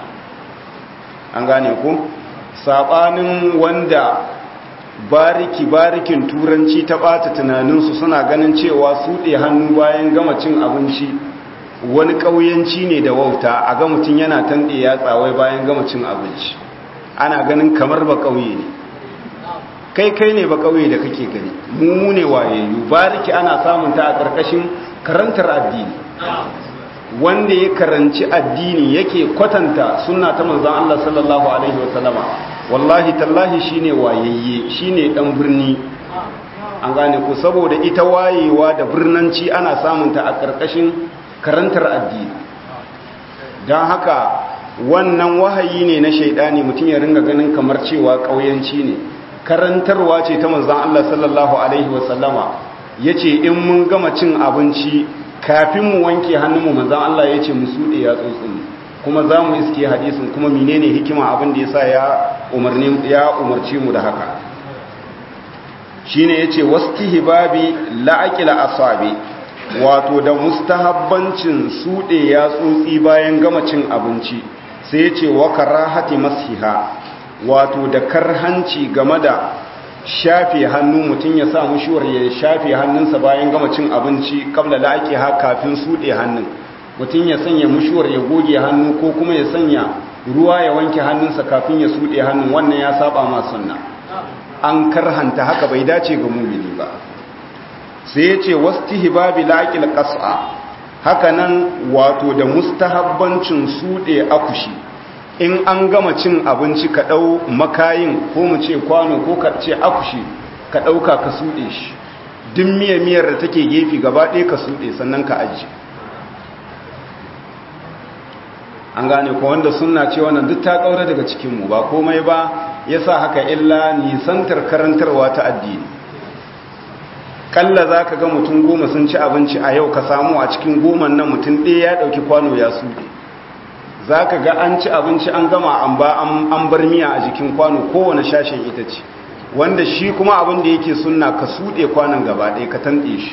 an gane ku sabanin wanda bariki barikin turanci ta bata tunaninsu suna ganin cewa sude hannu bayan gama cin abinci wani ƙauyenci ne da wauta a ga mutum yana tanɗe ya tsawai bayan gama cin abinci ana ganin kamar ba ƙauye ne kai kai ne ba ƙauye da kake gani mu ne wayayyu bariki ana samun ta a ƙarƙashin karantar addini wanda ya karanci addini yake kwatanta sunna ta manzon Allah sallallahu alaihi wasallama wallahi tallahi shine wayayye shine dan birni an gane ku saboda ita wayewa da birnanci ana samun ta a ƙarƙashin karantar addini don haka wannan wahayi ne na shaidani mutum ya ringa ganin kamar cewa ƙauyanci ne karantarwa ce ta manzan Allah sallallahu Alaihi wasallama ya ce in mun gama cin abinci kafin mu wanke hannunmu manzan Allah ya ce mu suɗe ya tsotsin kuma za mu iske hadisin kuma menene hikima abin da ya sa ya umarci mu da haka shi ne ya ce wasu hibabi la'aƙila asabi wato da mustahabbancin suɗe ya tsotsi bayan gama cin abinci sai ya ce wa karahati masiha wato da karhanci game da shafe hannu mutum ya sa mushuwar ya shafe hannunsa bayan gama cin abinci kabla da ake ha kafin suɗe hannun mutum ya sanya mushuwar ya goge hannu ko kuma ya sanya ruwa ya wanke hannunsa kafin ya suɗe hannun wannan ya saba ma sunna an karhanta haka bai dace ga mumini ba sai ya ce wastihbabi laqil qas'a haka nan wato da mustahabbancin suɗe akushi in an gama cin abinci ka ɗau makayin ko mu ce kwano ko ka ce akushi ka ɗauka ka suɗe shi duk miyar da take gefe gaba ɗaya ka suɗe sannan ka aji an gane ko wanda suna ce wannan duk ta ƙaura daga cikinmu ba komai ba ya sa haka illa nisantar karantarwa ta addini kalla za ka ga mutum goma sun ci abinci a yau ka samu a cikin goman nan mutum ɗaya ya ɗauki kwano ya suɗe za ka ga an ci abinci an gama an ba an bar miya a jikin kwano kowane shashen ita ce wanda shi kuma abin da yake sunna ka suɗe kwanon gaba ɗaya ka tanɗe shi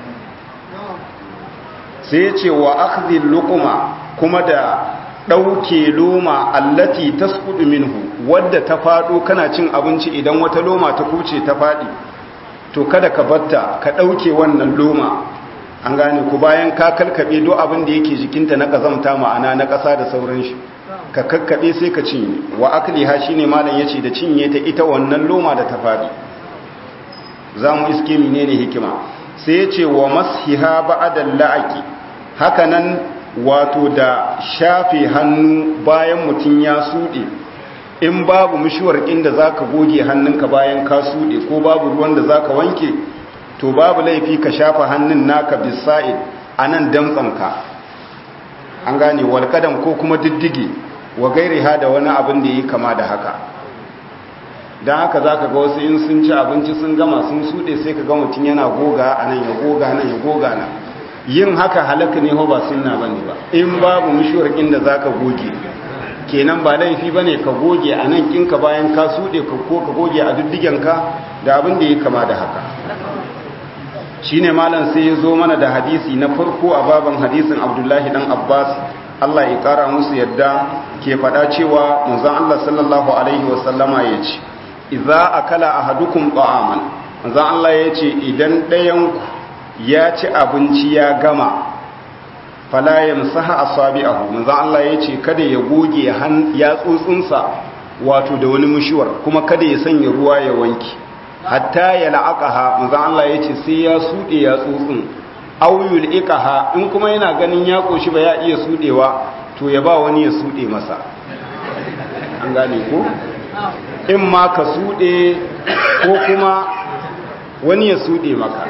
sai ya ce wa akhdhi luquma kuma da ɗauke loma allati tasqudu minhu wadda ta faɗo kana cin abinci idan wata loma ta kuce ta faɗi to kada ka batta ka ɗauke wannan loma an gane ku bayan ka kalkaɓe duk abin da yake jikinta na ƙazamta ma'ana na ƙasa da sauran shi ka kakkaɓe sai ka cinye wa akliha shine malam yace da cinye ta ita wannan loma da ta faɗi za mu iske menene hikima sai yace wa mashiha ba'da la'aqi haka nan wato da shafe hannu bayan mutum ya suɗe in babu mishiwar inda za ka goge hannunka bayan ka suɗe ko babu ruwan da za ka wanke to babu laifi ka shafa hannun naka bisa'id a nan damtsanka an gane walƙadam ko kuma diddige wa gairiha da wani abin da yi kama da haka don haka za ka ga wasu in sun ci abinci sun gama sun suɗe sai ka ga mutum yana goga a nan ya goga nan ya goga nan yin haka halaka ne ba sunna ba ne ba in babu mishuwar inda za ka goge kenan ba laifi ba ne ka goge a nan kinka bayan ka suɗe ko ka goge a duddigenka da abin da ya kama da haka shi ne malam sai ya zo mana da hadisi na farko a baban hadisin abdullahi dan abbas allah ya kara musu yadda ke faɗa cewa manzon allah sallallahu alaihi wasallama ya ce idza akala ahadukum ta'aman manzon allah ya ce idan ɗayanku ya ci abinci ya gama fala yamsaha asabi'ahu manzon Allah yace kada ya goge ya tsutsunsa wato da wani mushuwar kuma kada ya sanya ruwa ya wanki hatta ya la'aqaha manzon Allah yace sai ya sude ya tsutsun aw yul'iqaha in kuma yana ganin ya koshi ba ya iya sudewa to ya ba wani ya sude masa an gane ko in ma ka sude ko kuma wani ya sude maka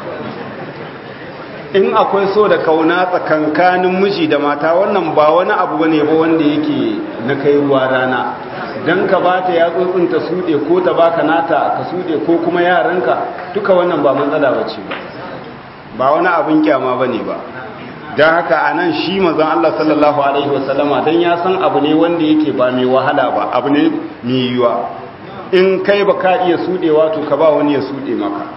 in akwai so da kauna tsakankanin miji da mata wannan ba wani abu bane ba wanda yake na kai ruwa rana dan ka bata ya tsuntsunta sude ko ta baka nata ka sude ko kuma yaranka duka wannan ba matsala bace ba ba wani abin kyama bane ba dan haka anan shi manzon Allah sallallahu alaihi wasallama dan ya san abu ne wanda yake ba mai wahala ba abu ne mai yiwa in kai baka iya sudewa to ka ba wani ya sude maka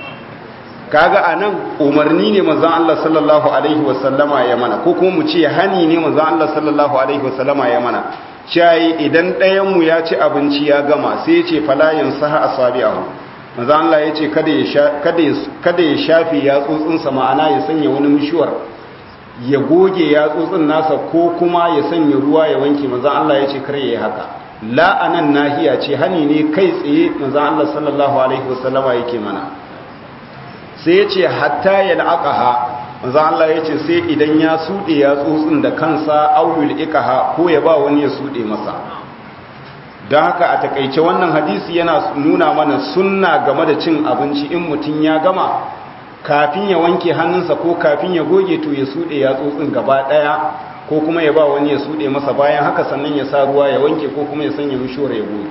kaga anan umarni ne manzon Allah sallallahu alaihi wasallama ya mana ko kuma mu ce hani ne manzon Allah sallallahu alaihi wasallama ya mana cai idan ɗayan mu ya ci abinci ya gama sai ya ce falayin saha asabi'ahu manzon Allah ya ce kada ya kada ya kada ya shafi ya tsotsin sa ma'ana ya sanya wani mishuwar ya goge ya tsotsin nasa ko kuma ya sanya ruwa ya wanke manzon Allah ya ce kar yayi haka la anan nahiya ce hani ne kai tsaye manzon Allah sallallahu alaihi wasallama yake mana sai ya ce hatta ya la'aqaha manzo Allah ya ce sai idan ya sude ya tsotsin da kansa auyul ikaha ko ya ba wani ya sude masa don haka a takaice wannan hadisi yana nuna mana sunna game da cin abinci in mutum ya gama kafin ya wanke hannunsa ko kafin ya goge to ya sude ya tsotsin gaba daya ko kuma ya ba wani ya sude masa bayan haka sannan ya sa ruwa ya wanke ko kuma ya sanya mishora ya goge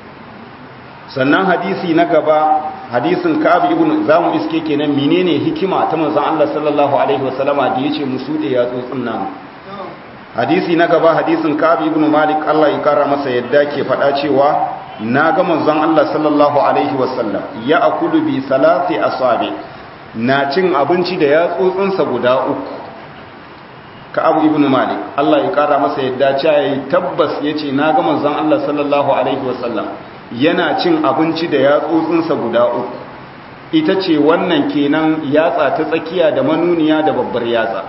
sannan hadisi na gaba hadisin ka'ab ibn zamu iske kenan menene hikima ta manzon Allah sallallahu alaihi wasallama da yace musude ya tsotsin namu hadisi na gaba hadisin ka'ab ibn malik Allah ya kara masa yadda ke faɗa cewa na ga manzon Allah sallallahu alaihi wasallam ya akulu bi salati asabi na cin abinci da ya tsotsinsa guda uku ka'ab ibn malik Allah ya kara masa yadda cewa tabbas yace na ga manzon Allah sallallahu alaihi wasallam yana cin abinci da yatsotsinsa guda uku ita ce wannan kenan yatsa ta tsakiya da manuniya da babbar yatsa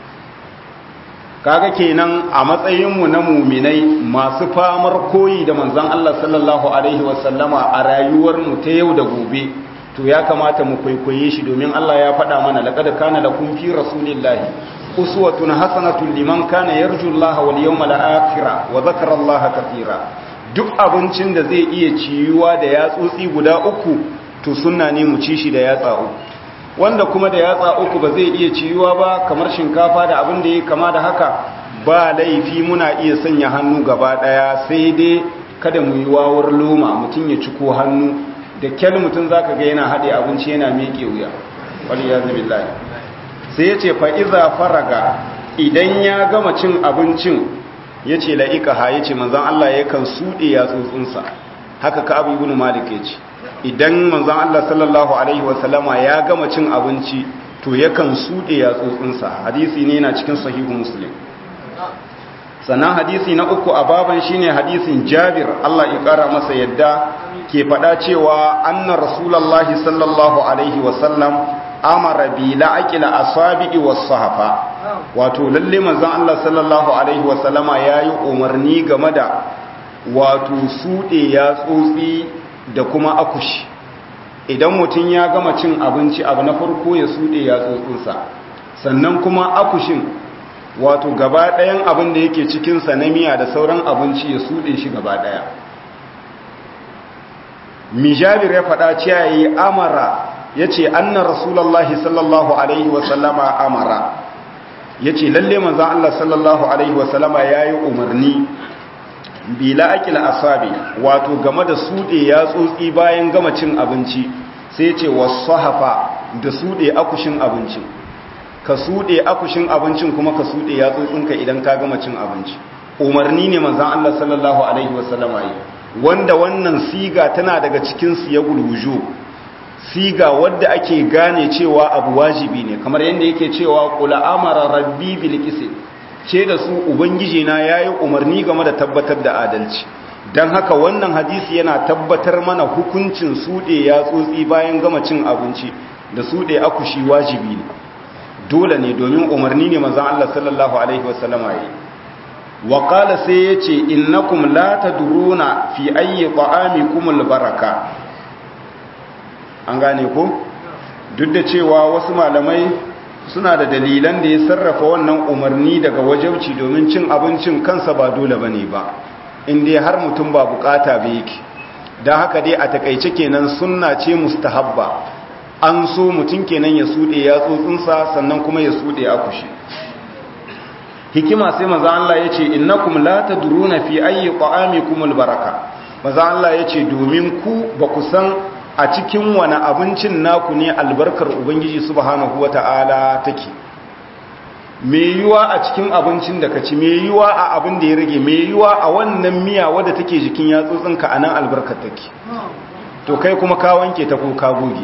kaga kenan a matsayinmu na muminai masu famar koyi da manzon Allah sallallahu alaihi wasallama a rayuwarmu ta yau da gobe to ya kamata mu kwaikwaye shi domin Allah ya faɗa mana laqad kana lakum fi rasulillahi uswatun hasanatun liman kana yarju Allah wal yawmal akhir wa dhakara Allah katira duk abincin da zai iya ciyuwa da yatsotsi guda uku to sunna ne mu ci shi da yatsa uku wanda kuma da yatsa uku ba zai iya ciyuwa ba kamar shinkafa da abin da ya kama da haka ba laifi muna iya sanya hannu gaba daya sai dai kada mu yi wawar loma mutum ya ciko hannu da kyal mutum zaka ga yana haɗe abinci yana miƙe wuya wani ya zabi sai ya ce fa'iza faraga idan ya gama cin abincin ya ce la'ikaha ya ce manzan Allah ya kan suɗe ya tsotsinsa haka ka abu ibn malik ya ce idan manzan Allah sallallahu Alaihi wasallama ya gama cin abinci to ya kan suɗe ya tsotsinsa hadisi ne na cikin sahihu muslim sannan hadisi na uku a baban shine hadisin jabir Allah ya ƙara masa yadda ke faɗa cewa anna rasulallahi sallallahu alaihi wasallam amara bi la'aqila asabi'i was-sahafa wato lalle manzon Allah sallallahu alaihi wasallama yayi umarni game da wato sude ya tsotsi da kuma akushi idan mutum ya gama cin abinci abu na farko ya sude ya tsotsinsa sannan kuma akushin wato gaba ɗayan abin da yake cikin sa na miya da sauran abinci ya sude shi gaba ɗaya mijabir ya faɗa cewa yi amara ya ce anna rasulallahi sallallahu alaihi wasallama amara ya ce lalle manzan Allah sallallahu alaihi wasallama ya yi umarni bila akil asabi wato game da sude ya tsotsi bayan gama cin abinci sai ce wasahafa da sude akushin abinci ka sude akushin abincin kuma ka sude ya tsotsinka idan ka gama cin abinci umarni ne manzon Allah sallallahu alaihi wasallama yi wanda wannan siga tana daga cikin siyagul wuju siga wadda ake gane cewa abu wajibi ne kamar yadda yake cewa qula amara rabbi bil qist ce da su ubangiji na yayi umarni game da tabbatar da adalci dan haka wannan hadisi yana tabbatar mana hukuncin sude ya tsotsi bayan gama cin abinci da sude akushi wajibi ne dole ne domin umarni ne manzon Allah sallallahu alaihi wasallama yi wa qala sai yace innakum la tadruna fi ayyi ta'amikum albaraka an gane ko duk da cewa wasu malamai suna da dalilan da ya sarrafa wannan umarni daga wajauci domin cin abincin kansa ba dole bane ba inda har mutum ba bukata ba yake don haka dai a takaice kenan sunna ce mustahabba an so mutum kenan ya sude ya tsotsinsa sannan kuma ya sude a kushi hikima sai maza Allah ya ce innakum la tadruna fi ayyi ta'amikum albaraka maza Allah ya ce domin ku ba ku san a cikin wani abincin naku ne albarkar ubangiji subhanahu wata'ala take me yiwa a cikin abincin da ka ci me yiwa a abin da ya rage me yiwa a wannan miya wadda take jikin yatsotsinka a nan albarkar take to kai kuma ka wanke ta ko ka goge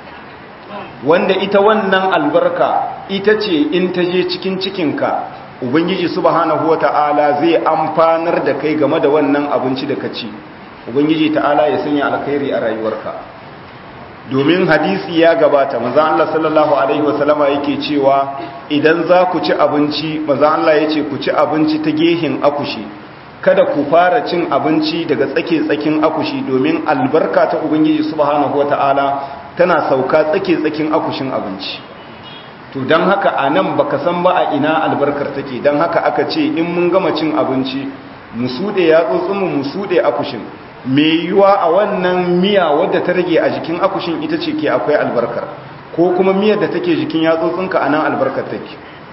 wanda ita wannan albarka ita ce in ta je cikin cikinka ubangiji subhanahu wata'ala zai amfanar da kai game da wannan abinci da ka ci ubangiji ta'ala ya sanya alkhairi a rayuwarka domin hadisi ya gabata maza Allah sallallahu alaihi wasallama yake cewa idan za ku ci abinci maza Allah ya ce ku ci abinci ta gehin akushi kada ku fara cin abinci daga tsake tsakin akushi domin albarka ta ubangiji subhanahu wata'ala tana sauka tsake tsakin akushin abinci to don haka a nan baka san ba a ina albarkar take don haka aka ce in mun gama cin abinci mu suɗe ya tsotsinmu mu suɗe akushin mai yiwuwa a wannan miya wadda ta rage a jikin akushin ita ce ke akwai albarkar ko kuma miyar da take jikin yatsotsinka a nan albarkar take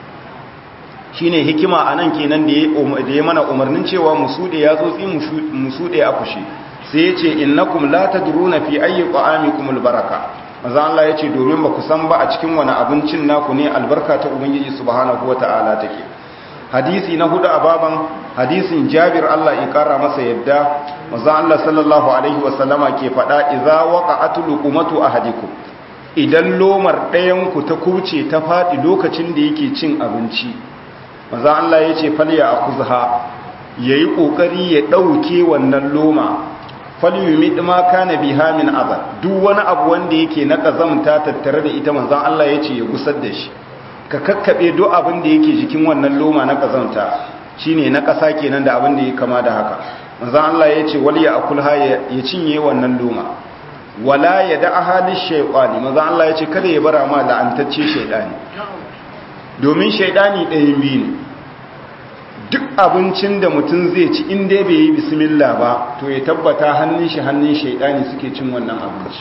shi ne hikima a nan kenan da ya mana umarnin cewa mu suɗe yatsotsi mu suɗe akushi sai ya ce innakum la tadruna fi ayyi ta'amikum albaraka maza Allah ya ce domin ba ku san ba a cikin wani abincin naku ne albarka ta ubangiji subhanahu wata'ala take hadisi na hudu a baban hadisin jabir Allah ya kara masa yadda maza Allah sallallahu alaihi wasallama ke faɗa idza waqa'atul luqmatu ahadikum idan lomar ɗayan ku ta kuce ta faɗi lokacin da yake cin abinci maza Allah ya ce falya akuzha yayi kokari ya dauke wannan loma falyumid ma kana biha min azab duk wani abu wanda yake na kazamta tattare da ita manzon Allah yace ya gusar da shi ka kakkabe duk abin da yake jikin wannan loma na kazamta shine na kasa kenan da abin da yake kama da haka manzon Allah yace wal ya akulha ya cinye wannan loma wala ya da ahali shaytani manzon Allah yace kada ya bara ma la'antacce shaytani domin shaytani ɗayan biyu ne duk abincin da mutum zai ci in dai bai yi bismillah ba to ya tabbata hannun shi hannun shaidani suke cin wannan abinci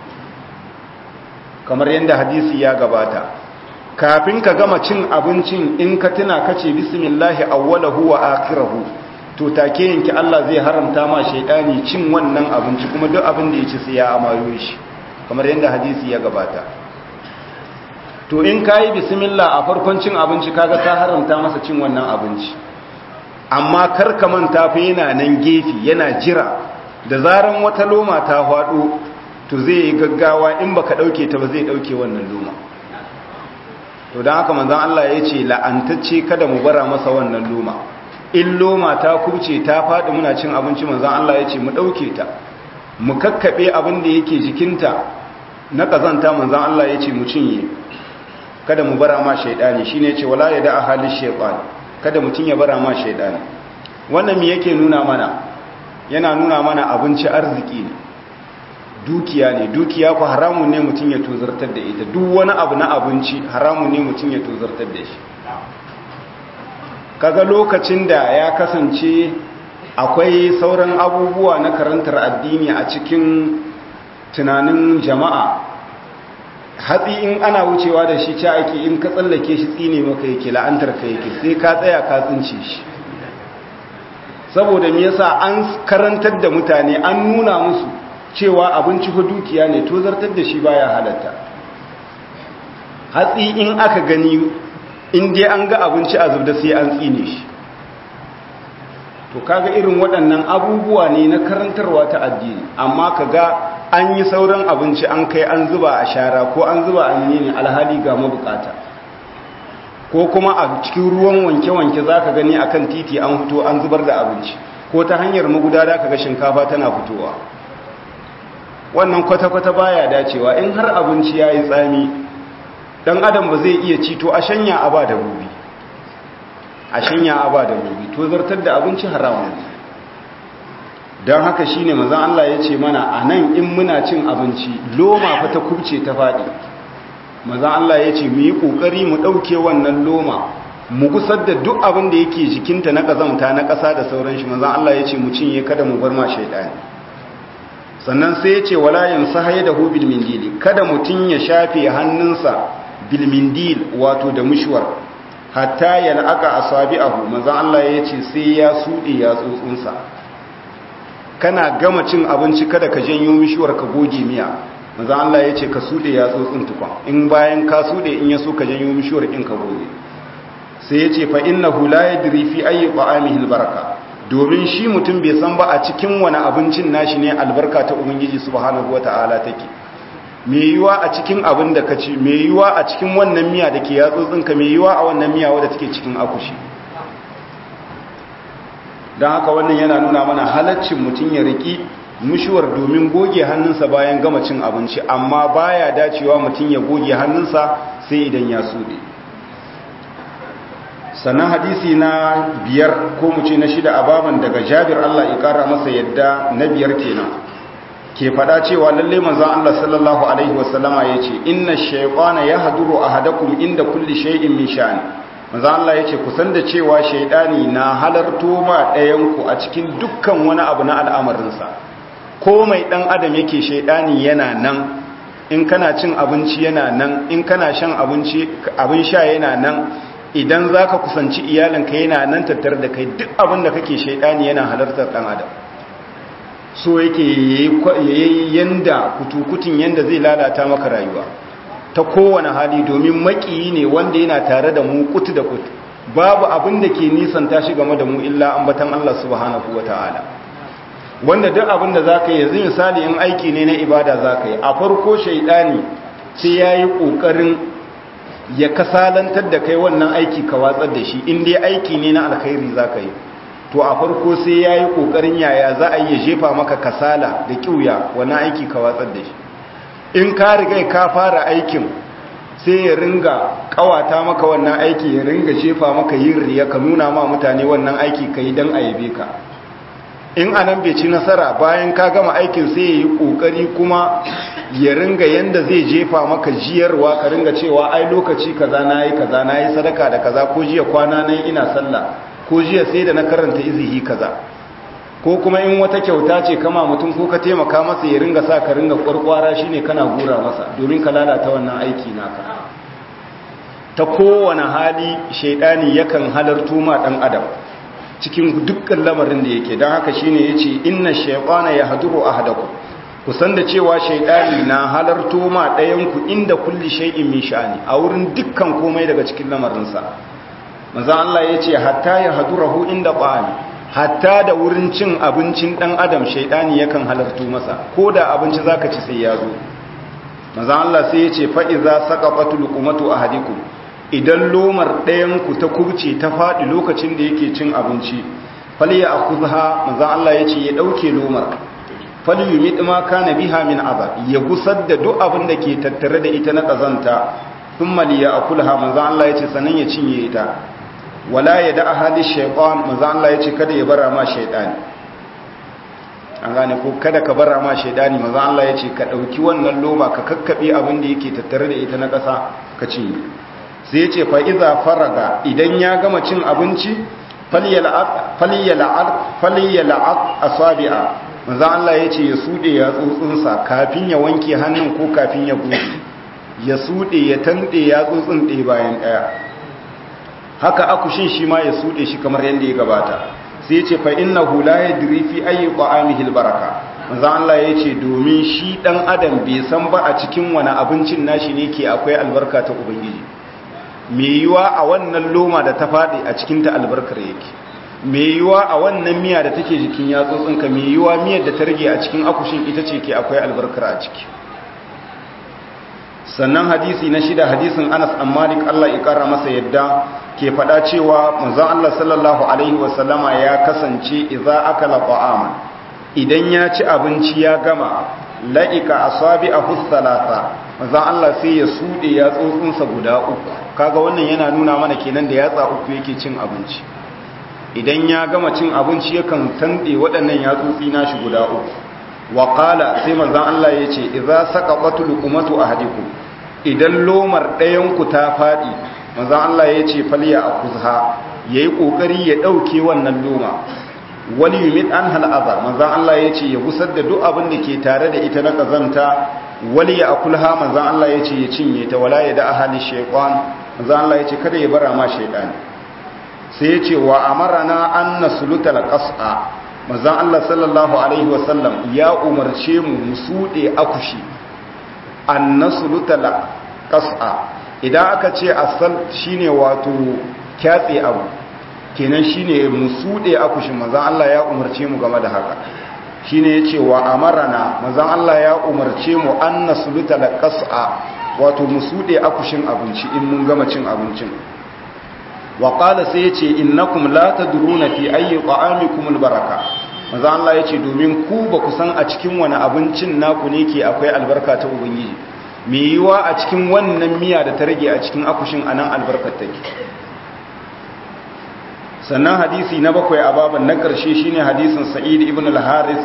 kamar yadda hadisi ya gabata kafin ka gama cin abincin in ka tuna kace bismillahi awwalahu wa akhirahu to take yanki Allah zai haramta ma shaidani cin wannan abinci kuma duk abin da ya ci sai ya amayo shi kamar yadda hadisi ya gabata to in kayi bismillah a farkon cin abinci kaga ka haramta masa cin wannan abinci amma kar ka manta fa yana nan gefe yana jira da zaran wata loma ta hwado to zai yi gaggawa in baka dauke ta ba zai dauke wannan loma to dan haka manzon Allah ya ce la'antacce kada mu bara masa wannan loma in loma ta kubce ta fadi muna cin abinci manzon Allah ya ce mu dauke ta mu kakkabe abin da yake jikinta na kazanta manzon Allah ya ce mu cinye kada mu bara ma shaidani shine ce wala ya da ahli shaytan kada mutun ya bara ma shaidani wannan me yake nuna mana yana nuna mana abinci arziki ne dukiya ne dukiya ku haramun ne mutun ya tozartar da ita duk wani abu na abinci haramun ne mutun ya tozartar da shi kaga lokacin da ya kasance akwai sauran abubuwa na karantar addini a cikin tunanin jama'a hatsi in ana wucewa da shi ci ake in ka tsallake shi tsine maka yake la'antar ka yake sai ka tsaya ka tsince shi saboda me yasa an karantar da mutane an nuna musu cewa abinci fa dukiya ne to zartar da shi baya halatta hatsi in aka gani in dai an ga abinci a zubda sai an tsine shi to kaga irin waɗannan abubuwa ne na karantarwa ta addini amma kaga an yi sauran abinci an kai an zuba a shara ko an zuba a ne alhali ga mabukata ko kuma a cikin ruwan wanke-wanke za ka gani akan titi an fito an zubar da abinci ko ta hanyar magudada ka ga shinkafa tana fitowa wannan kwata-kwata baya dacewa in har abinci ya yi tsami dan adam ba zai iya ci to a shanya a ba da rubi a shanya a ba da rubi to zartar da abinci haramun don haka shi ne mazan Allah ya ce mana a nan in muna cin abinci loma fa ta kubce ta faɗi mazan Allah ya ce mu yi ƙoƙari mu ɗauke wannan loma mu gusar da duk abin da yake jikinta na ƙazamta na ƙasa da sauran shi mazan Allah ya ce mu cinye kada mu bar ma shaidani sannan sai ya ce wala yamsa haye da hu bilmindili kada mutum ya shafe hannunsa bilmindil wato da mushwar hatta yal'aka asabi'ahu manzon Allah ya ce sai ya sude ya tsotsunsa kana gama cin abinci kada ka janyo mishuwar ka goge miya manzon Allah ya ce ka sude ya tsotsun tukun in bayan ka sude in yaso ka janyo mishuwar in ka goge sai ya ce fa innahu la yadri fi ayyi ta'amihi albaraka domin shi mutum bai san ba a cikin wani abincin nashi ne albarka ta ubangiji subhanahu wata'ala take me yiwa a cikin abin da ka ci me yiwa a cikin wannan miya da ke yatsotsinka me yiwa a wannan miya wadda take cikin akushi don haka wannan yana nuna mana halaccin mutum ya riki mushuwar domin goge hannunsa bayan gama cin abinci amma baya dacewa mutum ya goge hannunsa sai idan ya suɗe sannan hadisi na biyar ko mu ce na shida a baban daga jabir Allah ya kara masa yadda na biyar kenan ke fada cewa lalle manzon Allah sallallahu alaihi wasallama yace inna shaytana yahduru ahadakum inda kulli shay'in min sha'ani manzon Allah yace ku san da cewa shaytani na halarto ma ɗayan ku a cikin dukkan wani abu na al'amarin sa ko mai dan adam yake shaytani yana nan in kana cin abinci yana nan in kana shan abinci abin sha yana nan idan zaka kusanci iyalinka yana nan tattare da kai duk abin da kake shaytani yana halartar dan adam so yake yayi yanda kutukutun yanda zai lalata maka rayuwa ta kowane hali domin makiyi ne wanda yana tare da mu kutu da kutu babu abin da ke nisan tashi game da mu illa ambatan Allah subhanahu wataala wanda duk abin da zaka yi yanzu misali in aiki ne na ibada zaka yi a farko shaidani sai yayi kokarin ya kasalantar da kai wannan aiki ka watsar da shi in dai aiki ne na alkhairi zaka yi to a farko sai ya yi ƙoƙarin yaya za a yi jefa maka kasala da ƙiuya wani aiki ka watsar da shi in ka riga ka fara aikin sai ya ringa ƙawata maka wannan aiki ya ringa jefa maka yin riya ka nuna ma mutane wannan aiki ka yi don a yabe ka in anan bai ci nasara bayan ka gama aikin sai ya yi ƙoƙari kuma ya ringa yanda zai jefa maka jiyarwa ka ringa cewa ai lokaci kaza na yi kaza na yi sadaka da kaza ko jiya kwana nan ina sallah ko jiya sai da na karanta izihi kaza ko kuma in wata kyauta ce kama mutum ko ka taimaka masa ya ringa sa ka ringa kwarkwara shine kana gura masa domin ka lalata wannan aiki naka ta kowane hali shaidani yakan halarto ma dan adam cikin dukkan lamarin da yake don haka shine yace inna shaytana yahduru ahadakum kusan da cewa shaidani na halarto ma ɗayan ku inda kulli shay'in min sha'ani a wurin dukkan komai daga cikin lamarinsa maza Allah ya ce hatta ya hadurahu inda ƙwami hatta da wurin cin abincin ɗan adam shaidani yakan halartu masa ko da abinci za ka ci sai ya zo maza Allah sai ya ce fa'iza saka fatul kumatu a hadiku idan lomar ɗayanku ta kubce ta faɗi lokacin da yake cin abinci fali ya akuzha maza Allah ya ce ya ɗauke lomar fali yi miɗima kana biha min azab ya gusar da duk abin da ke tattare da ita na ƙazanta sun maliya a kulha maza Allah ya ce sanan ya cinye ita wala ya da ahali shaitan maza Allah ya ce kada ya bara ma shaitani an gane ko kada ka bara ma shaitani maza Allah ya ce ka ɗauki wannan loma ka kakkaɓe abin da yake tattare da ita na ƙasa ka cinye sai ya ce fa'iza faraga idan ya gama cin abinci falyala'ad asabi'a maza Allah ya ce ya suɗe ya tsotsinsa kafin ya wanke hannun ko kafin ya goge ya suɗe ya tanɗe ya tsotsin ɗaya bayan ɗaya haka akushin shi ma ya suɗe shi kamar yadda ya gabata sai ce fa innahu la yadri fi ayyi ta'amihi albaraka manzo Allah yace domin shi dan adam bai san ba a cikin wani abincin nashi ne ke akwai albarka ta ubangiji me yiwa a wannan loma da ta fadi a cikin ta albarkar yake me yiwa a wannan miya da take jikin yatsotsinka me yiwa miyar da ta rage a cikin akushin ita ce ke akwai albarkar a ciki sannan hadisi na shida hadisin Anas an Malik Allah ya kara masa yadda ke faɗa cewa manzon Allah sallallahu alaihi wasallama ya kasance idza akala ta'aman idan ya ci abinci ya gama la'ika asabi'ahu thalatha manzon Allah sai ya sude ya tsotsinsa guda uku kaga wannan yana nuna mana kenan da yatsa uku yake cin abinci idan ya gama cin abinci yakan tande waɗannan yatsotsi nashi guda uku wa qala sai manzon Allah yace idza saqabatul luqmatu ahadikum idan lomar ɗayanku ta faɗi manzan Allah ya ce falya a kuzha ya yi ƙoƙari ya ɗauke wannan loma wani yumit an hal'aza manzan Allah ya ce ya gusar da duk abin da ke tare da ita na ƙazanta wali ya akulha manzan Allah ya ce ya cinye ta wala ya da ahali shaiƙon manzan Allah ya ce kada ya bara ma shaiɗani sai ya ce wa amarana an na suluta la ƙasa manzan Allah sallallahu alaihi wasallam ya umarce mu mu suɗe akushi an na suluta la ƙasa idan aka ce asal shine wato kyatse abu kenan shine musude akushin manzon Allah ya umarce mu game da haka shine yace wa amarana manzon Allah ya umarce mu an nasluta la qas'a wato musude akushin abinci in mun gama cin abincin wa qala sai yace innakum la tadruna fi ayyi ta'amikum albaraka manzon Allah yace domin ku ba ku san a cikin wani abincin naku ne ke akwai albarka ta ubangiji mai yiwa a cikin wannan miya da ta rage a cikin akushin a nan albarkar take sannan hadisi na bakwai a baban na ƙarshe shine hadisin sa'id ibn al-haris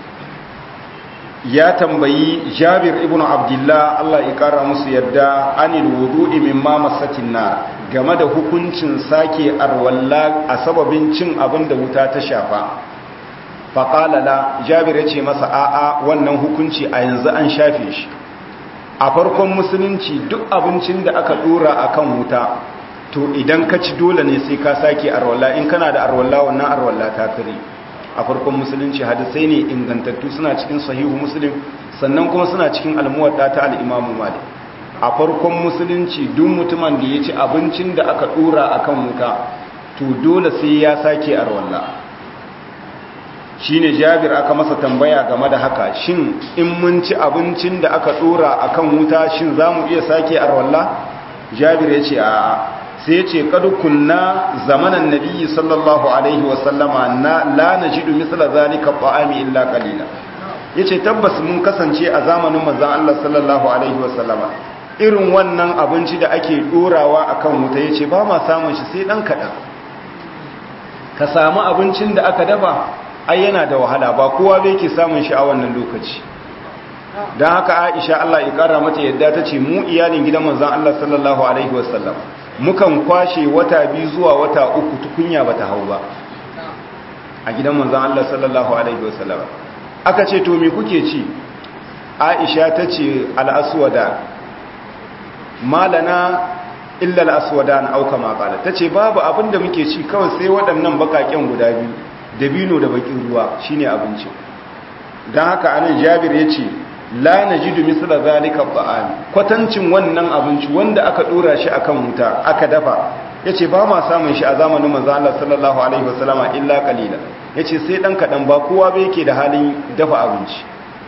ya tambayi jabir ibn abdullah Allah ya kara musu yadda anil wudu'i mimma masatin nar game da hukuncin sake arwalla a sababin cin abin da wuta ta shafa faqala la jabir ya ce masa a'a wannan hukunci a yanzu an shafe shi a farkon musulunci duk abincin da aka dora akan wuta to idan ka ci dole ne sai ka sake arwalla in kana da arwalla wannan arwalla ta kare a farkon musulunci hadisai ne ingantattu suna cikin sahihu muslim sannan kuma suna cikin almuwadda ta al-imamu malik a farkon musulunci duk mutumin da ya ci abincin da aka dora akan wuta to dole sai ya sake arwalla shine jabir aka masa tambaya game da haka shin in mun ci abincin da aka dora akan wuta shin zamu iya sake arwalla jabir ya ce a sai ya ce kadu kunna zamanan nabiyyi sallallahu alaihi wasallama na la najidu misla zalika ta'ami illa qalila yace tabbas mun kasance a zamanin manzon Allah sallallahu alaihi wasallama irin wannan abinci da ake dorawa akan wuta yace ba ma samun shi sai dan kadan ka samu abincin da aka dafa ai yana da wahala ba kowa bai ke samun shi a wannan lokaci don haka aisha Allah ya kara mata yadda ta ce mu iyalin gidan manzan Allah sallallahu alaihi wasallam mukan kwashe wata biyu zuwa wata uku tukunya bata hau ba a gidan manzan Allah sallallahu alaihi wasallam aka ce to me kuke ci aisha ta ce al'aswada malana illa al'aswada na auka makala ta ce babu abin da muke ci kawai sai waɗannan bakaken guda biyu dabino da bakin ruwa shine abincin don haka anan jabir ya ce la najidu misla zalika ta'am kwatancin wannan abinci wanda aka dora shi akan wuta aka dafa yace ba ma samun shi a zamanin manzo Allah sallallahu alaihi wasallama illa qalila yace sai dan kadan ba kowa ba yake da halin dafa abinci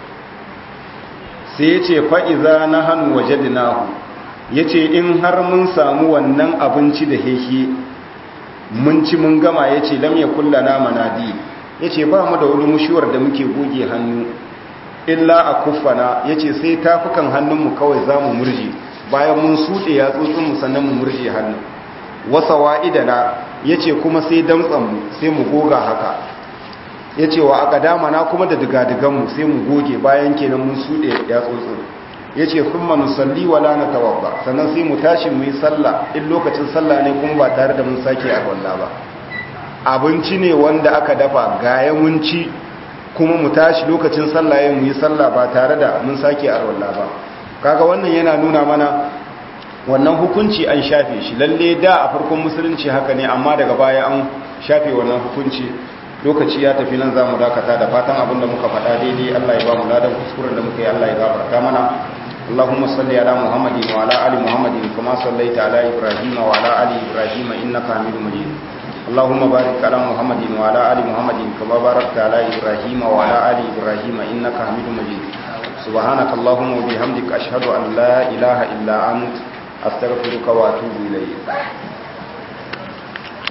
sai yace fa iza nahanu wajadnahu yace in har mun samu wannan abinci da hehe mun ci mun gama yace lam yakullana manadi yace ba mu da wani mushuwar da muke goge hannu illa a kuffana ya ce sai tafukan hannunmu kawai za mu murje bayan mun suɗe ya tsotsinmu sannan mu murje hannu wasa wa'idana ya ce kuma sai damtsanmu sai mu goga haka ya ce wa aka damana kuma da digadiganmu sai mu goge bayan kenan mun suɗe ya tsotsin ya ce kun manu salli wala na tawabba sannan sai mu tashi mu yi sallah in lokacin sallah ne kuma ba tare da mun sake a ba abinci ne wanda aka dafa ga yawanci kuma mu tashi lokacin sallah mu yi sallah ba tare da mun sake arwalla ba kaga wannan yana nuna mana wannan hukunci an shafe shi lalle da a farkon musulunci haka ne amma daga baya an shafe wannan hukunci lokaci ya tafi nan zamu dakata da fatan abin da muka faɗa daidai Allah ya ba mu ladan kuskuren da muka yi Allah ya gafarta mana اللهم صل على محمد وعلى ال محمد كما صليت على ابراهيم وعلى ال ابراهيم انك حميد مجيد اللهم بارك على محمد وعلى ال محمد كما باركت على ابراهيم وعلى ال ابراهيم انك حميد مجيد سبحانك اللهم وبحمدك اشهد ان لا اله الا انت استغفرك واتوب اليك